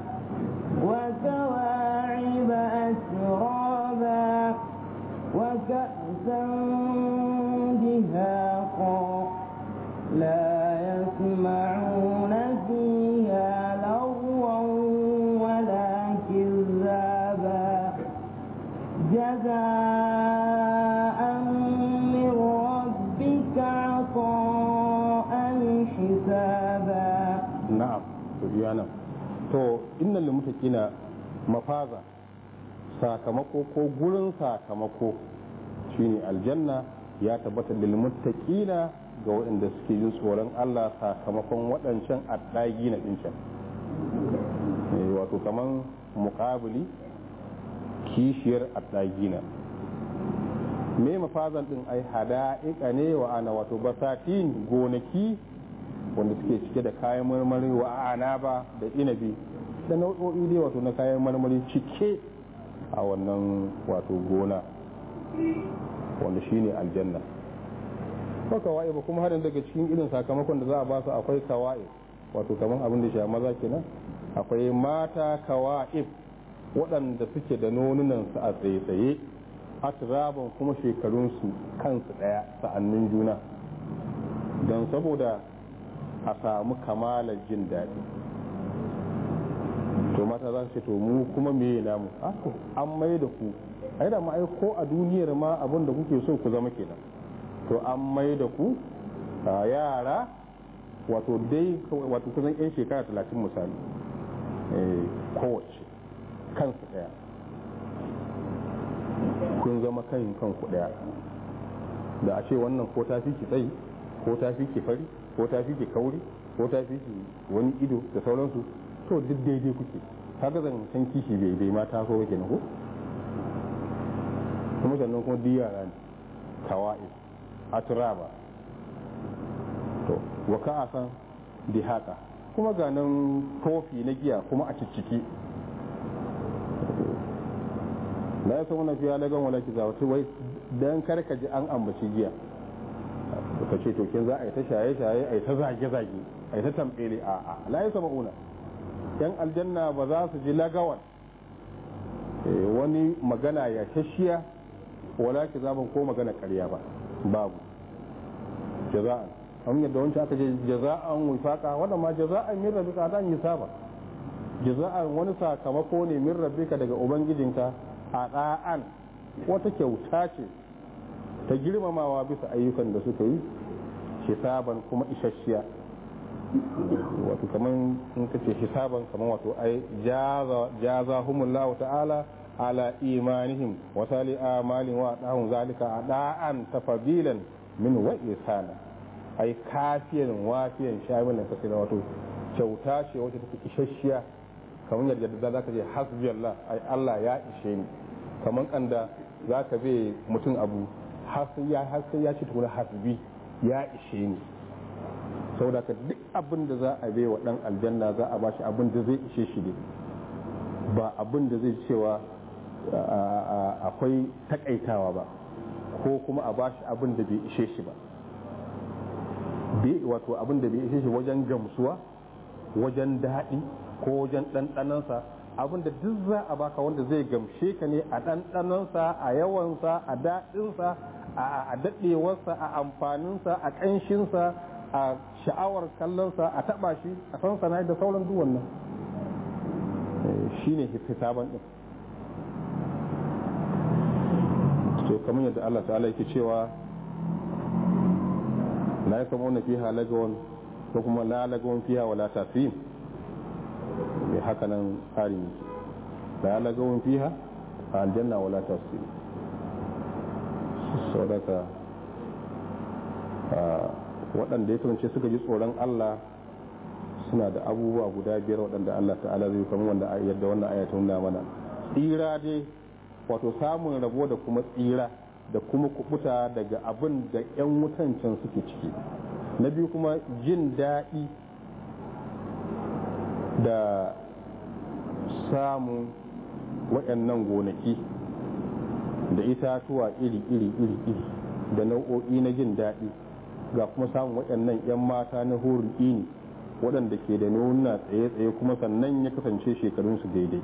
وكواعب أترابا وكأسا دهاقا لا يسمعون فيها لغوا ولا كذابا جزاء من ربك عطاء حسابا na'am to biya nan to innal lil muttaqina mafaza sakamako ko gurin sakamako shine aljanna ya tabbata lil muttaqina ga waɗanda suke jin tsoron Allah sakamakon waɗancan addagi na ɗincan wato kaman muƙabili kishiyar addagina me mafazan ɗin ai hada'iƙa ne wa ana wato basatin gonaki wanda suke cike da kayan marmari wa ana ba da inabi da nau'o'i dai wato na kayan marmari cike a wannan wato gona wanda shine aljanna ko kawai ba kuma harin daga cikin irin sakamakon da za a ba su akwai kawai wato kamar abin da shi maza kenan akwai mata kawa'ib waɗanda suke da nonunansu a tsaye-tsaye atraban kuma shekarunsu kansu ɗaya sa'annin juna don saboda a samu kamalar jin daɗi to mata za su ce to mu kuma me namu ako an mai da ku ai da ma ai ko a duniyar ma abin da kuke so ku zama kenan to an mai da ku a yara wato dai wato kusan yan shekara talatin misali kowace kansu ɗaya kun zama kan kanku ɗaya da a ce wannan ko ta fi ki tsayi ko ta fi ki fari ko ta fi ki kauri ko ta fi ki wani ido da sauransu to duk daidai kuke kaga zan san kishi bai bai ma taso ba kenan ko kuma sannan kuma duk yara ne kawai aturaba to wa ka san di haka kuma ga nan kofi na giya kuma a cicciki la ya samu na fiya lagan wala ki zawata wai dan kar ka ji an ambaci giya ka ce to kin za a yi ta shaye shaye a yi ta zage zage a yi ta tambele a a la ya una yan aljanna ba za su ji lagawan wani magana ya shashiya wala ki zaban ko magana karya ba babu jaza'an an yadda wancan aka ce jaza'an wifaqa wannan ma jaza'an min rabbika dan hisaba jaza'an wani sakamako ne min rabbika daga ubangijinka a da'an wata kyauta ce ta girmamawa bisa ayyukan da suka yi hisaban kuma isasshiya wato kaman in ka ce hisaban kaman wato ai jaza humullahu ta'ala ala imanihim wa sali amalin wa dahum zalika ada'an tafadilan min wa isana ai kafiyan wafiyan shamilan kasira wato kyauta ce wacce take isasshiya kamar yadda da za ka ce hasbi Allah ai Allah ya ishe ni kamar kanda za ka bai mutum abu har sai ya ci tukuna hasbi ya ishe ni saboda ka duk abin da za a bai wa dan aljanna za a bashi abin da zai ishe shi ne ba abin da zai cewa akwai takaitawa ba ko kuma a bashi abin da bai ishe shi ba wato abin da bai ishe shi wajen gamsuwa wajen daɗi ko wajen ɗanɗanansa abin da duk za a baka wanda zai gamshe ka ne a ɗanɗanansa a yawansa a daɗinsa a daɗewarsa a amfaninsa a ƙanshinsa a sha'awar kallonsa a taɓa shi a san sana da sauran duk wannan shi ne hisaban ɗin to kamar yadda Allah ta'ala yake cewa la ya kama wani fiha lagawan ko kuma la lagawan fiha wala tafim mai haka nan tsarin yake la lagawan fiha a aljanna wala tafim saudaka waɗanda ya turance suka ji tsoron Allah suna da abubuwa guda biyar waɗanda Allah ta'ala zai kamar wanda yadda wannan aya ta nuna mana tsira dai wato samun rabo da kuma tsira da kuma kubuta daga abin da 'yan wutan can suke ciki na biyu kuma jin daɗi da samun waɗannan gonaki da itatuwa iri iri iri iri da nau'o'i na jin daɗi ga kuma samun waɗannan 'yan mata na horin ini waɗanda ke da nuna tsaye-tsaye kuma sannan ya kasance shekarunsu daidai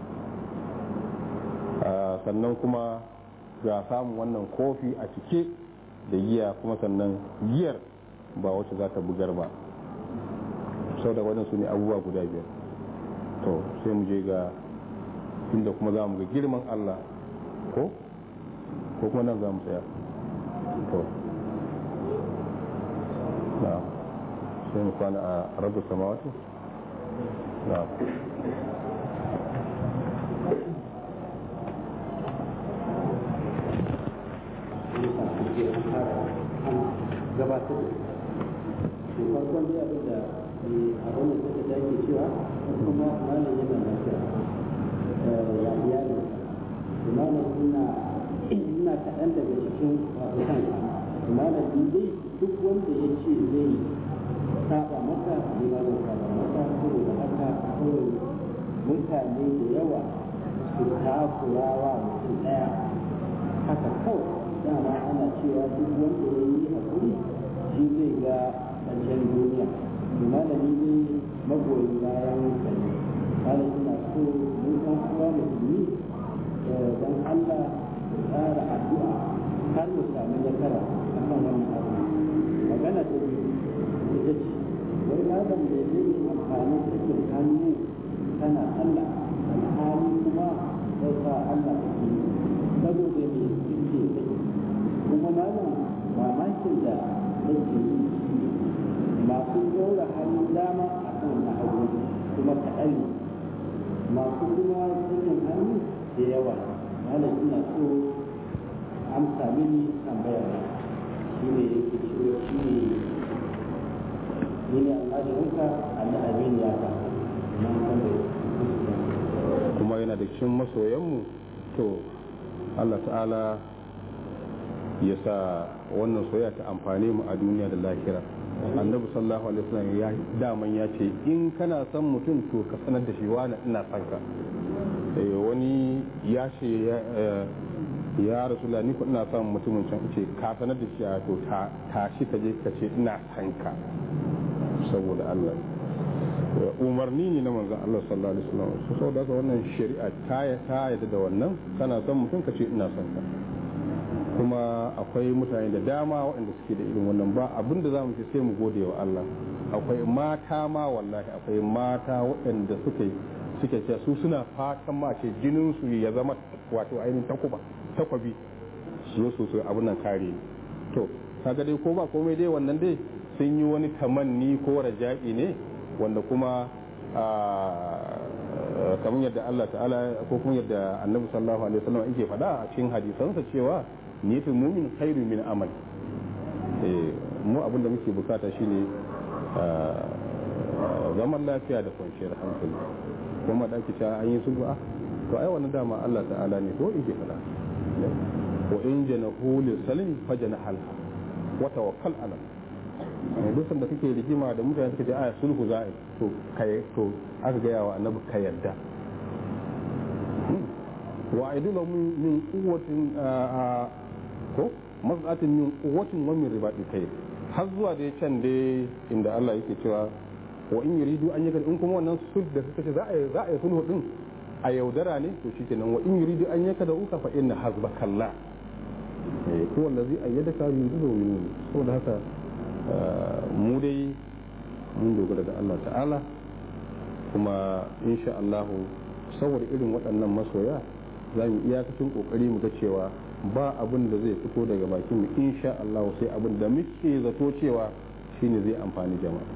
sannan kuma ga samun wannan kofi a cike da giya kuma sannan giyar ba wacce za ta bugar ba sau da waɗansu ne abubuwa guda biyar to sai mu je ga inda kuma za mu ga girman allah ko ko kuma nan za mu tsaya to na sai mu kwana a rabu samawati na gabatar da farkon dai abin da a wannan suka take cewa kuma malam yana lafiya ya iyali malam ina ina kaɗan daga cikin wasu kanka malam ni dai duk wanda ya ce zai saba maka ni ma zan saba maka saboda haka kawai mutane da yawa su takurawa mutum ɗaya haka kawai dama ana cewa duk wanda ya yi haƙuri shi zai ga ƙarshen duniya to malami ne magoyin bayan kare malam ina so mu ɗan uwa musulmi dan Allah ya tsara addu'a har mu samu nasara akan wannan abu magana ta biyu ita ce wai malam da zai yi amfani cikin hannu kana Allah alhali kuma sai sa Allah ta yi saboda me suke sake kuma malam mamakin da nake yi masu ɗora hannun dama a kan na hagu kuma kaɗan ne masu kuma sakin hannu da yawa malam ina so amsa mini tambaya shi ne yake cewa shi ne ni ne almajirinka ali amin ya ka kuma yana da cikin masoyanmu to Allah ta'ala ya sa wannan soyayya ta amfane mu a duniya da lahira annabi sallallahu alaihi wasallam ya daman ya ce in kana son mutum to ka sanar da shi wani ina son ka wani ya ce ya rasula ni ko ina son mutumin can ce ka sanar da shi a to ta shi ka je ka ce ina son ka saboda Allah umarni ne na manzon Allah sallallahu alaihi wasallam saboda haka wannan shari'a ta ta yadda da wannan kana son mutum ka ce ina son ka kuma akwai mutane da dama waɗanda suke da irin wannan ba abin da za mu ce sai mu gode wa Allah akwai mata ma wallahi akwai mata waɗanda suke suke ce su suna fatan ma ce jinin su ya zama wato ainihin takuba takwabi su so su abin nan kare to kaga dai ko ba komai dai wannan dai sun yi wani tamanni ko raja'i ne wanda kuma kamar yadda Allah ta'ala ko kuma yadda annabi sallallahu alaihi wasallam yake faɗa a cikin hadisansa cewa niyatul mumin khairu min amal mu abin da muke bukata shine zaman lafiya da kwanciyar hankali kuma da ake cewa an yi sulhu a to ai wannan dama Allah ta'ala ne ko yake faɗa wa in janahu lil salim fajana halha wa tawakkal ala duk da kake rigima da mutane suka ce aya sulhu za'i to kai to aka ga yawa annabi ka yarda wa aidu lahum min quwwatin ko mas'atin min quwwatin wa min ribati kai har zuwa da can dai inda Allah yake cewa wa in yuridu an yaka in kuma wannan sulh da suka ce za a za a yi sulhu din a yaudara ne to shikenan wa in yuridu an yaka da uka fa inna hasbakallah eh ko wallazi ayyadaka bi yuridu saboda haka mu dai mun dogara da Allah ta'ala kuma insha Allah saboda irin waɗannan masoya za mu iyakacin kokari mu ga cewa ba abin da zai fito daga bakin mu insha Allah sai abin da muke zato cewa shine zai amfani jama'a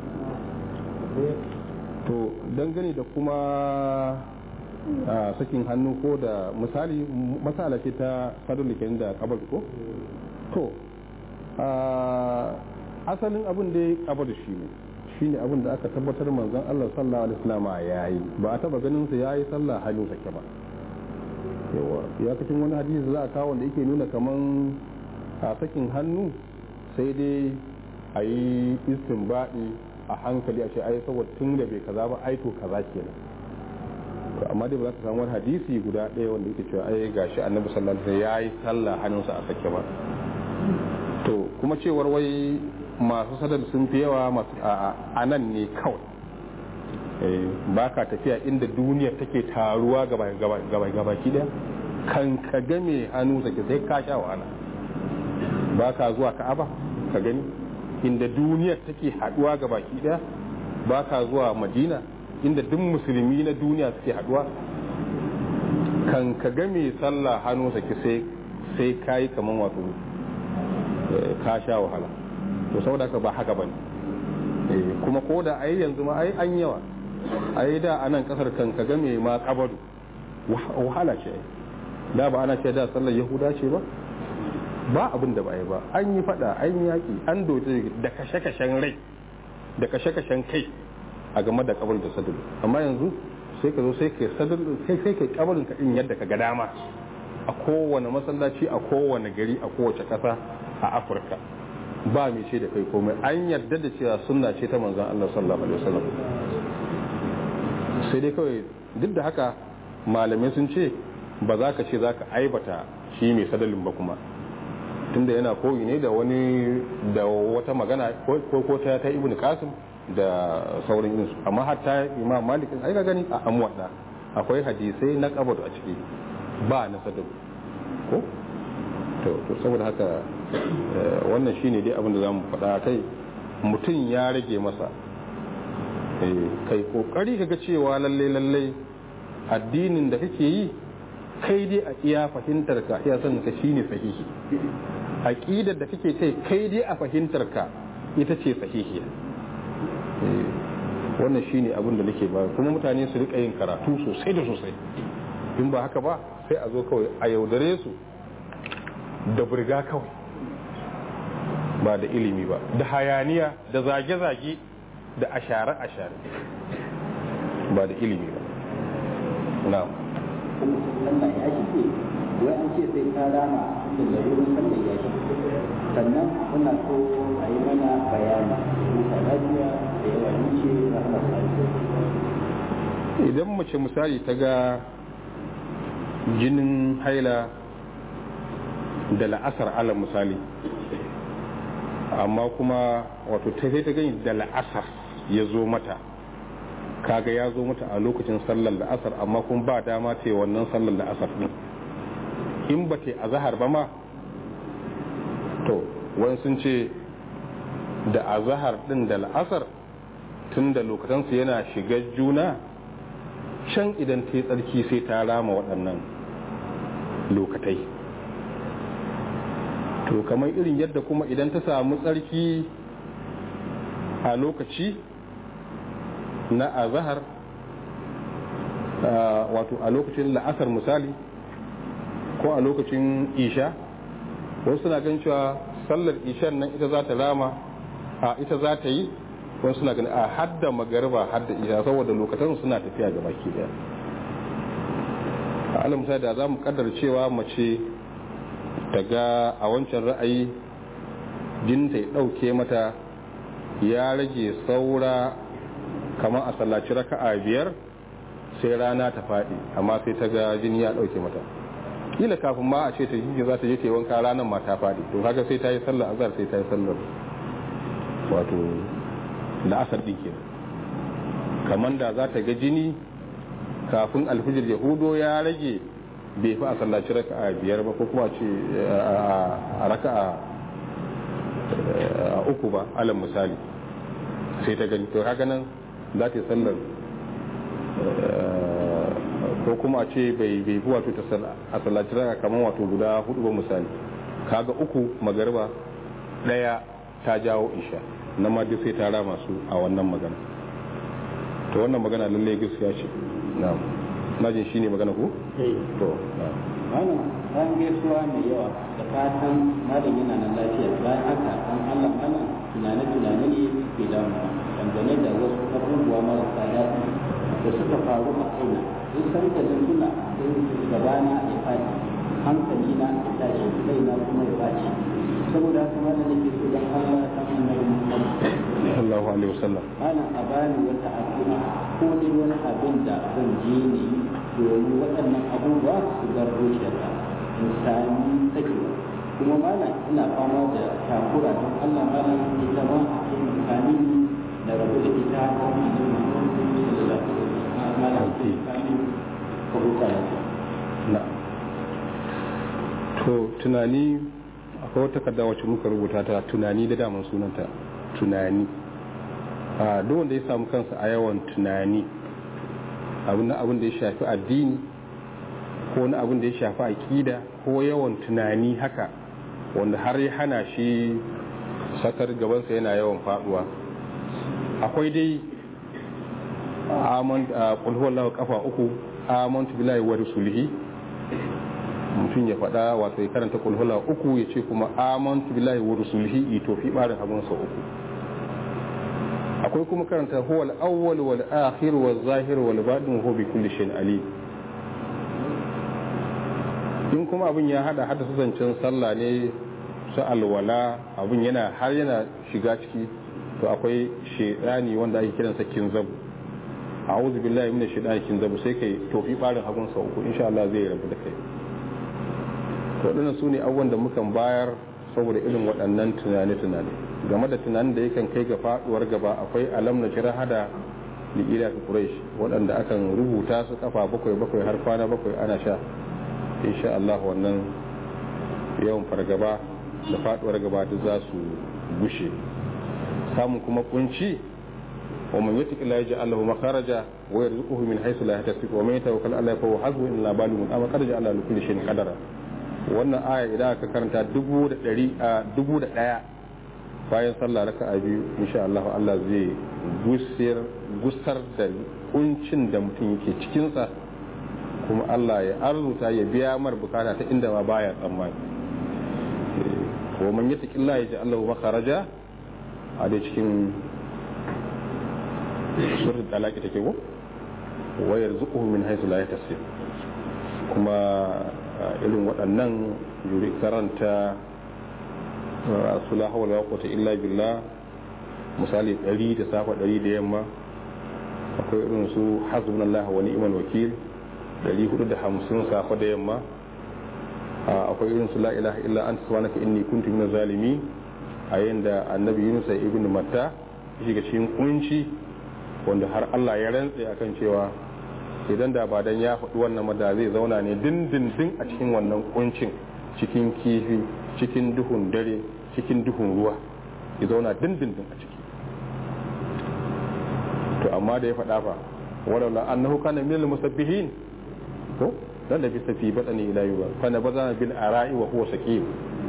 to dangane da kuma sakin hannu ko da misali masala ce ta sadar da kabar ko to asalin abin da ya kabar shi ne shine abin da aka tabbatar manzon Allah sallallahu alaihi wasallam ya yi ba a taba ganin sa yayi sallah hannu sake ba yawa ya kacin wani hadisi za a kawo wanda yake nuna kaman a sakin hannu sai dai a yi istinbadi a hankali a ce ai saboda tun da bai kaza ba ai to kaza kenan to amma dai ba za ka samu wani hadisi guda ɗaya wanda yake cewa ai gashi annabi sallallahu alaihi wasallam yayi sallah hannunsa a sake ba kuma cewar wai masu sadar sun fi yawa masu a nan ne kawai ba ka tafiya inda duniyar take taruwa gaba ki daya kan ka game hannu sake sai ka sha wahala ba ka zuwa ka'aba ka gani inda duniyar take haduwa gaba ki daya ba ka zuwa madina inda duk musulmi na duniya suke haduwa kan ka game sallah hannu sake sai sai ka yi kaman wato ka sha wahala to saboda haka ba haka bane kuma ko da ai yanzu ma ai an yawa ai da anan kasar kan ka game ma kabadu wahala ce da ba ana ce da sallar yahuda ce ba ba abin da ba yi ba an yi fada an yi yaki an dote da kashe-kashen rai da kashe-kashen kai a game da kabar da sadar amma yanzu sai ka zo sai ka sadar sai sai ka kabarin ka din yadda ka ga dama a kowane masallaci a kowane gari a kowace kasa a afirka ba mai ce da kai komai an yarda da cewa sunna ce ta manzon Allah sallallahu alaihi wasallam sai dai kawai duk da haka malamai sun ce ba za ka ce za ka aibata shi mai sadalin ba kuma tunda yana koyi ne da wani da wata magana ko ko ta ta ibnu qasim da sauran yin su amma hatta imam malik ai ga gani a amwada akwai hadisai na kabar a ciki ba na sadal ko to to saboda haka wannan shine dai abin da zamu faɗa kai mutum ya rage masa kai kokari kaga cewa lalle lalle addinin da kake yi kai dai a iya fahimtar ka iya sanin ka shine sahihi aqidar da kake kai kai dai a fahimtar ka ita ce sahihiya wannan shine abin da nake ba kuma mutane su rika yin karatu sosai da sosai in ba haka ba sai a zo kawai a yaudare su da burga kawai ba da ilimi ba da hayaniya da zage-zage da ashare-ashare ba da ilimi ba na'am Allah ya shi wai an ce sai ka rama da larurin sallar ya shi sannan kuna so a yi mana bayani musa lafiya da yawa ni ce rahama idan mace misali ta ga jinin haila da la'asar ala misali amma kuma wato ta sai ta gani da la'asar ya zo mata kaga ya zo mata a lokacin sallar la'asar amma kuma ba dama ce wannan sallar la'asar din in ba ta azahar ba ma to wani sun ce da azahar din da la'asar tun da lokacinsu yana shiga juna can idan ta yi tsarki sai ta rama waɗannan lokatai to kamar irin yadda kuma idan ta samu tsarki a lokaci na azahar wato a lokacin la'asar misali ko a lokacin isha wasu suna gan cewa sallar ishan nan ita za ta rama a ita za ta yi wasu suna gani a hadda magariba hadda isha saboda lokacin suna tafiya ga baki daya a alam da za mu kaddar cewa mace ta ga a wancan ra'ayi jinta ya ɗauke mata ya rage saura kamar a sallaci raka'a biyar sai rana ta faɗi amma sai ta ga jini ya ɗauke mata kila kafin ma a ce ta jiji za ta je ta yi wanka ranar ma ta faɗi to kaga sai ta yi sallar azhar sai ta yi sallar wato la'asar ɗin kenan kamar da za ta ga jini kafin alfijir yahudo ya rage bai fi a sallaci raka'a biyar ba ko kuma ce a raka'a a uku ba alal misali sai ta gani to haka nan za ta yi sallar ko kuma a ce bai bai fi wato a sallaci raka'a kamar wato guda hudu ba misali kaga uku magarba daya ta jawo isha na ma duk sai ta rama su a wannan magana to wannan magana lallai gaskiya ce na'am na jin shine magana ko to wannan an gaisuwa mai yawa da fatan malam yana nan lafiya bayan haka an Allah mana tunane tunane ne ke damu dangane da wasu abubuwa marasa daɗi da suka faru a kaina in san da tuna in gabana ya faɗi hankali na ya tashi kaina kuma ya baci saboda haka malam nake so dan Allah ta annabi Muhammad sallallahu alaihi wasallam ana a bani wata addu'a ko dai wani abin da zan je ne domin waɗannan abubuwa su bar zuciyarka in sami sakewa kuma malam ina fama da takura don Allah malam ita ma a cikin kamin da rabu da ita a kan annabi Muhammad sallallahu alaihi wasallam malam sai kamin ka huta lafiya na to tunani akwai wata takarda wacce muka rubuta ta tunani da daman sunanta tunani a duk wanda ya samu kansa a yawan tunani abin abin da ya shafi addini ko na abin da ya shafi aƙida ko yawan tunani haka wanda har ya hana shi sakar gabansa yana yawan faduwa akwai dai aman a kulhuwallahu kafa uku amantu billahi wa rasulihi mutum ya faɗa wato ya karanta kulhula uku ya ce kuma amantu billahi wa rusulihi ito fi barin hagunsa uku akwai kuma karanta huwa al-awwal wal akhir wal zahir wal batin huwa bi kulli shay'in alim in kuma abin ya hada hada zancen sallah ne su alwala abin yana har yana shiga ciki to akwai shedani wanda ake kiransa kinzabu a'udhu billahi minash shaitani kinzabu sai kai tofi barin hagunsa uku insha Allah zai rabu da kai waɗannan su ne abubuwan da mukan bayar saboda irin waɗannan tunane-tunane game da tunanin da yakan kai ga faɗuwar gaba akwai alam na jira hada liƙila fi quraish waɗanda akan rubuta su kafa bakwai bakwai har kwana bakwai ana sha insha Allah wannan yawan fargaba da faɗuwar gaba duk za su gushe samun kuma kunci wa man yutaqi la yaj'al lahu makharaja wa yarzuquhu min haythu la yahtasib wa man yatawakkal 'ala Allah fa huwa hasbuhu inna balighu amma qad ja'ala li kulli shay'in qadara wannan aya idan aka karanta dubu da ɗari a dubu da ɗaya bayan sallah raka a biyu insha Allah Allah zai gusar da kuncin da mutum yake cikinsa kuma Allah ya arzuta ya biya mar bukata ta inda ma baya tsammani wa man yata killa ya ji Allah makaraja a dai cikin surat talaki take ko wa yarzuquhu min haythu la yahtasib kuma irin waɗannan yuri karanta sula hawala wata illa billah misali ɗari da safa ɗari da yamma akwai irin su hasbunallah wa ni'mal wakil ɗari hudu da hamsin safa da yamma akwai irin su la ilaha illa anta subhanaka inni kuntu minaz zalimi a yanda annabi Yunus ibn Matta shiga cikin kunci wanda har Allah ya rantse akan cewa idan da ba dan ya faɗi wannan da zai zauna ne dindindin a cikin wannan kuncin cikin kifi cikin duhun dare cikin duhun ruwa ya zauna dindindin a ciki to amma da ya faɗa fa walaula annahu kana minal musabbihin ko dan da bisa fi badani ila yuba fa na bazana bil ara'i wa huwa saqim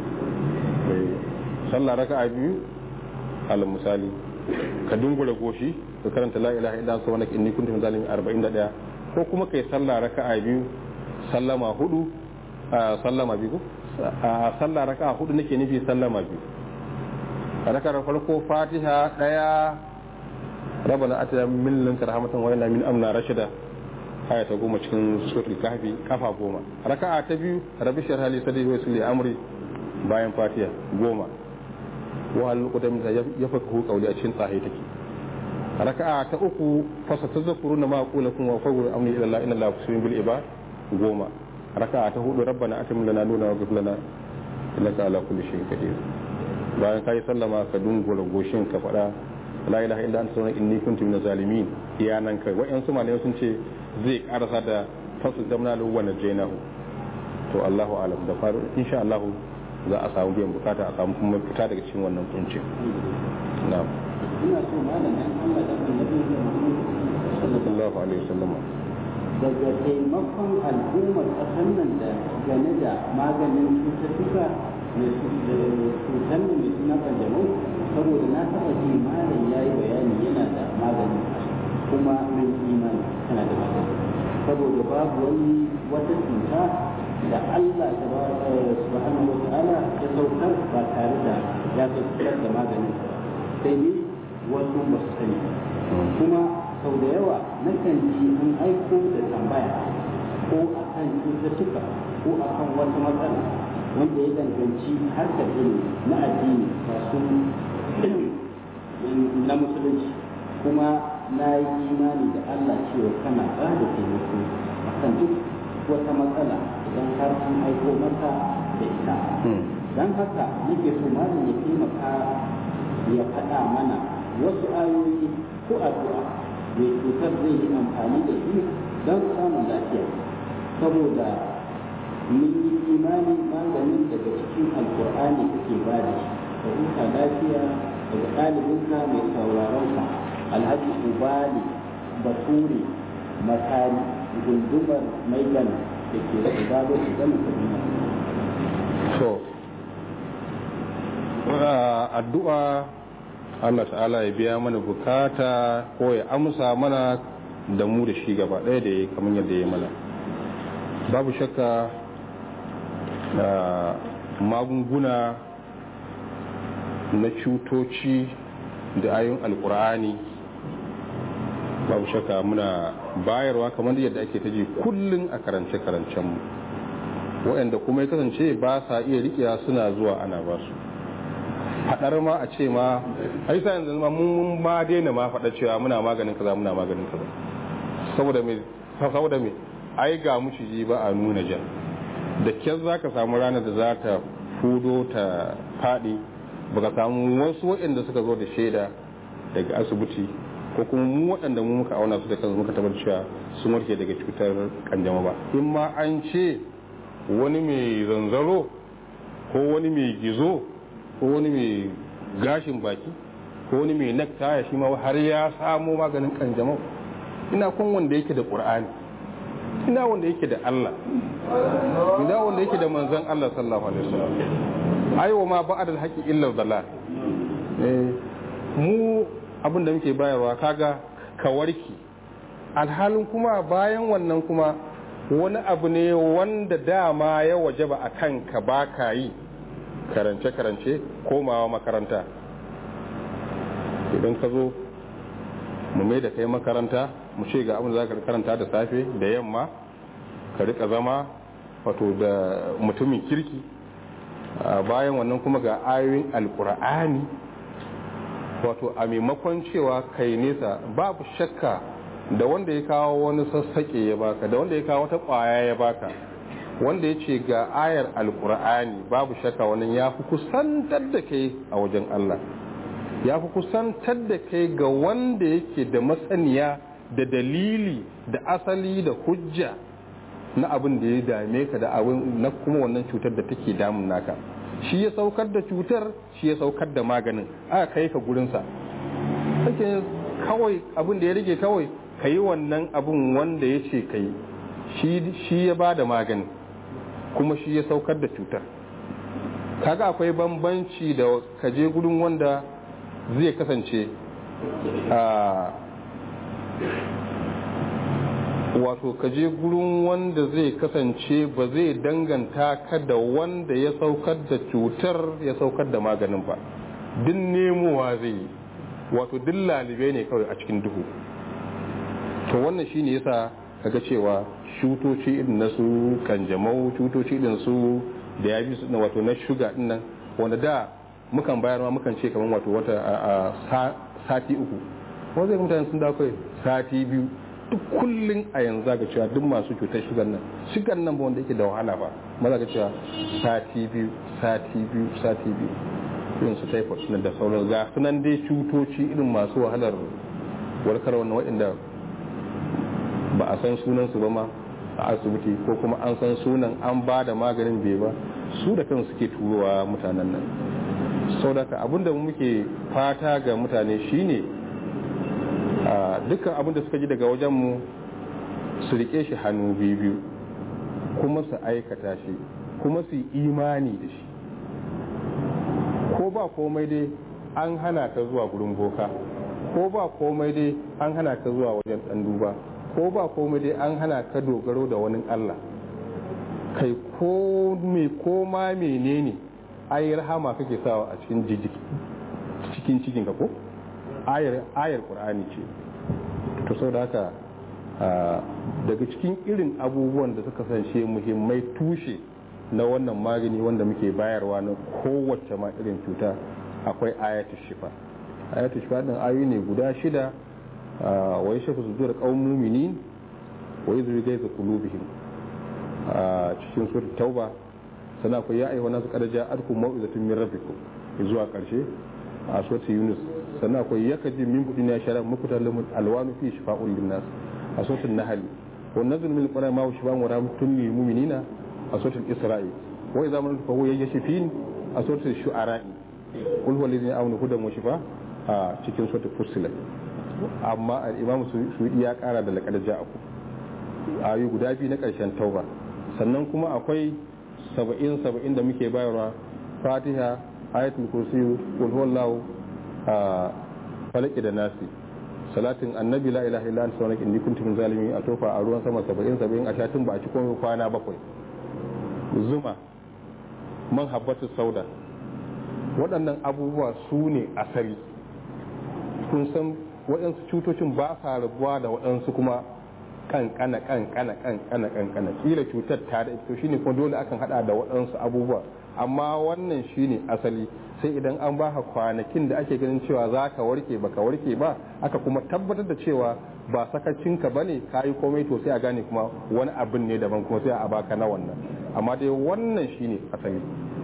sallah raka'a biyu al misali ka dungura goshi ka karanta la ilaha illa anta subhanaka inni kuntu minaz zalimin 41 ko kuma kai sallah raka'a biyu sallama hudu sallama biyu a sallah raka'a hudu nake nufi sallama biyu raka'ar farko fatiha daya rabbana atina min ladunka rahmatan wa inna min amna rashida aya ta goma cikin suratul kahfi kafa goma raka'a ta biyu rabbi shrah li sadri wa yassir li amri bayan fatiha goma wa hal qudam da yafaqahu qawli a cikin tsahi take raka'a ta uku fasa tazakkuruna ma aqulakum wa fawru amri ila Allah inna Allah basirun bil ibad goma raka'a ta hudu rabbana atim lana nuna wa ghfir lana innaka ala kulli shay'in qadir bayan kai sallama ka dungula goshin ka fada la ilaha illa anta subhanaka inni kuntu minaz zalimin iya nan kai wa'yan su malamai sun ce zai karasa da fasu damna lahu wa najaynahu to Allahu alam da faru insha Allah za a samu biyan bukata a samu kuma fita daga cikin wannan kuncin na'am ina so malam dan Allah da annabi sallallahu alaihi wasallam daga taimakon al'ummar ƙasar nan da game da maganin cututtuka mai cutar nan mai suna kanjamau saboda na taɓa ji malam ya yi bayani yana da magani kuma min imani tana da magani saboda babu wani wata cuta da Allah subhanahu wa ta'ala ya saukar ba tare da ya saukar da maganin ba sai ne wasu ba su sani kuma sau da yawa nakan ji an aiko da tambaya ko a kan cututtuka ko a kan wata matsala wanda ya danganci harkar ilimi na addini masu na musulunci kuma na yi imani da Allah cewa kana ba da taimako a kan duk wata matsala idan har an aiko maka da ita don haka nake so malam ya taimaka ya faɗa mana wasu ayoyi ko addu'a mai cutar zai yi amfani da shi don samun lafiya saboda mun yi imani maganin daga cikin alkur'ani kake ba da shi ka huta lafiya daga ɗalibinka mai sauraronka alhaji ubali bature matari gundumar maigan da ke da gado idan kaduna to addu'a Allah ta'ala ya biya mana bukata ko ya amsa mana da mu da shi gaba ɗaya da ya kamar yadda ya mana babu shakka magunguna na cutoci da ayon alkur'ani babu shakka muna bayarwa kamar yadda ake ta ji kullum a karance-karancenmu waɗanda kuma ya kasance ba sa iya riƙiya suna zuwa ana ba su faɗar ma a ce ma ai sa yanzu ma mun ma daina ma faɗa cewa muna maganin kaza muna maganin kaza saboda me saboda me ai ga muciji ba a nuna jan da kyar za ka samu ranar da za ta fudo ta faɗi ba ka samu wasu waɗanda suka zo da shaida daga asibiti ko kuma mu waɗanda mu muka auna su da kansu muka tabbatar cewa sun warke daga cutar kanjama ba in ma an ce wani mai zanzaro ko wani mai gizo ko wani mai gashin baki ko wani mai nektaya shi ma har ya samo maganin kanjamau ina kun wanda yake da qur'ani ina wanda yake da Allah ina wanda yake da manzon Allah sallallahu alaihi wasallam aiwa ma ba'ad al-haqi illa dalal eh mu abin da muke bayarwa kaga ka warki alhalin kuma bayan wannan kuma wani abu ne wanda dama ya wajaba a kanka ba ka yi karance-karance komawa makaranta idan ka zo mu mai da kai makaranta mu ce ga abin da za ka karanta da safe da yamma ka rika zama wato da mutumin kirki bayan wannan kuma ga ayoyin alkur'ani wato a maimakon cewa kai nesa babu shakka da wanda ya kawo wani sassaƙe ya baka da wanda ya kawo wata ƙwaya ya baka wanda ya ce ga ayar alkur'ani babu shakka wannan ya fi kusantar da kai a wajen Allah ya fi kusantar da kai ga wanda yake da masaniya da dalili da asali da hujja na abin da ya dame ka da abin na kuma wannan cutar da take damun naka shi ya saukar da cutar shi ya saukar da maganin aka kai ka gurinsa kake kawai abin da ya rage kawai ka yi wannan abin wanda ya ce ka yi shi ya ba da maganin kuma shi ya saukar da cutar kaga akwai bambanci da kaje gudun wanda zai kasance a wato kaje gurin wanda zai kasance ba zai danganta ka da wanda ya saukar da cutar ya saukar da maganin ba din nemowa zai yi wato duk lalibai ne kawai a cikin duhu to wannan shine yasa kaga cewa cutoci irin na su kanjamau cutoci irin su da ya bi na wato na shuga din nan wanda da mukan bayar ma mukan ce kamar wato wata a sati uku wanda zai mutane sun dawo sati biyu duk kullun a yanzu ga cewa duk masu cutar shugan nan shugan nan ba wanda yake da wahala ba maza ga cewa sati biyu sati biyu sati biyu irin su typhoid na da sauran ga sunan dai cutoci irin masu wahalar warkar wannan waɗanda ba a san sunansu ba ma a asibiti ko kuma an san sunan an ba da maganin bai ba su da kan suke turowa mutanen nan sau da abinda muke fata ga mutane shine dukkan abinda suka ji daga wajenmu su rike shi hannu biyu kuma su aikata shi kuma su yi imani da shi ko ba komai dai an hana ka zuwa gurin boka ko ba komai dai an hana ka zuwa wajen ɗan duba ko ba komai dai an hana ka dogaro da wani Allah kai ko me ko ma menene ayi rahama kake sawa a cikin jijiki cikin cikin ka ko ayar ayar qur'ani ce to saboda haka daga cikin irin abubuwan da suka sance muhimmai tushe na wannan magani wanda muke bayarwa na kowace ma irin cuta akwai ayatul shifa ayatul shifa din ayoyi ne guda shida wa ya shafi sudur kawun muminin wa ya zuri gaisa kulubihim a cikin surat tauba sannan akwai ya ayyuhan nasu qad ja'atkum mau'izatun min rabbikum zuwa karshe a suratul yunus sannan akwai yakaji min budin ya shara muku talamun alwanu fi shifa'un linnas a suratul nahl wa nazl min alquran ma huwa shifa'un wa rahmatun lil mu'minina a suratul isra'i wa idza man fa huwa yashfin a suratul shu'ara qul huwa alladhi amanu hudan wa shifa a cikin suratul fussilat amma al-imam suudi ya kara da laqad ja'akum ayu guda biyu na karshen tauba sannan kuma akwai saba'in saba'in da muke bayarwa fatiha ayatul kursi qul huwallahu a falaki da nasi salatin annabi la ilaha illa anta subhanaka inni kuntu min zalimin a tofa a ruwan sama 70 70 a shatin ba a ci komai kwana bakwai zuma man habbatu sauda waɗannan abubuwa su ne asali kun san waɗansu cutocin ba sa rabuwa da waɗansu kuma kankana kankana kankana kankana kila cutar ta da ita shine kuma dole akan hada da waɗansu abubuwa amma wannan shine asali sai idan an baka kwanakin da ake ganin cewa za ka warke baka warke ba aka kuma tabbatar da cewa ba sakacinka bane ka yi komai to sai a gane kuma wani abin ne daban kuma sai a baka na wannan amma dai wannan shine asali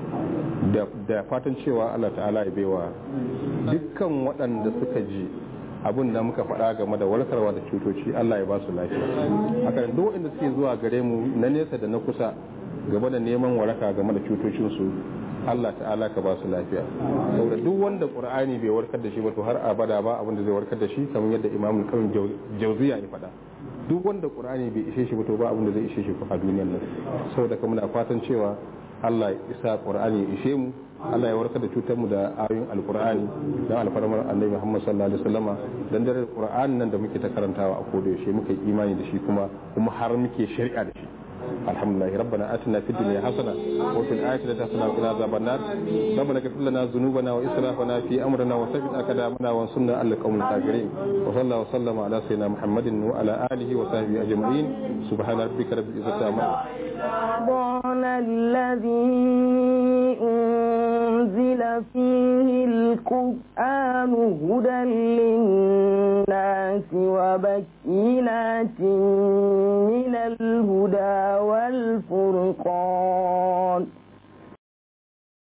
da fatan cewa Allah ta'ala ya baiwa dukkan waɗanda suka ji abin da muka faɗa game da warkarwa da cutoci Allah ya ba su lafiya haka duk inda suke zuwa gare mu na nesa da na kusa game da neman waraka game da cutocinsu Allah ta'ala ka ba su lafiya saboda duk wanda qur'ani bai warkar da shi ba to har abada ba abin da zai warkar da shi kamar yadda imam al jauziya ya faɗa duk wanda qur'ani bai ishe shi ba to ba abin da zai ishe shi a duniyar nan saboda kuma muna fatan cewa Allah ya isa qur'ani ya ishe mu Allah ya warkar da cutar mu da ayoyin alqur'ani dan alfarmar annabi Muhammad sallallahu alaihi wasallama dan dare qur'ani nan da muke ta karantawa a koda yaushe muka yi imani da shi kuma kuma har muke shari'a da shi الحمد لله ربنا آتنا في الدنيا حسنة وفي الآخرة حسنة وقنا عذاب النار ربنا اغفر لنا ذنوبنا وإسرافنا في أمرنا وثبت أقدامنا وانصرنا على القوم الكافرين وصلى الله وسلم على سيدنا محمد وعلى آله وصحبه أجمعين سبحان ربك رب العزة عما رمضان الذي أنزل فيه القرآن هدى للناس وبكينات من الهدى والفرقان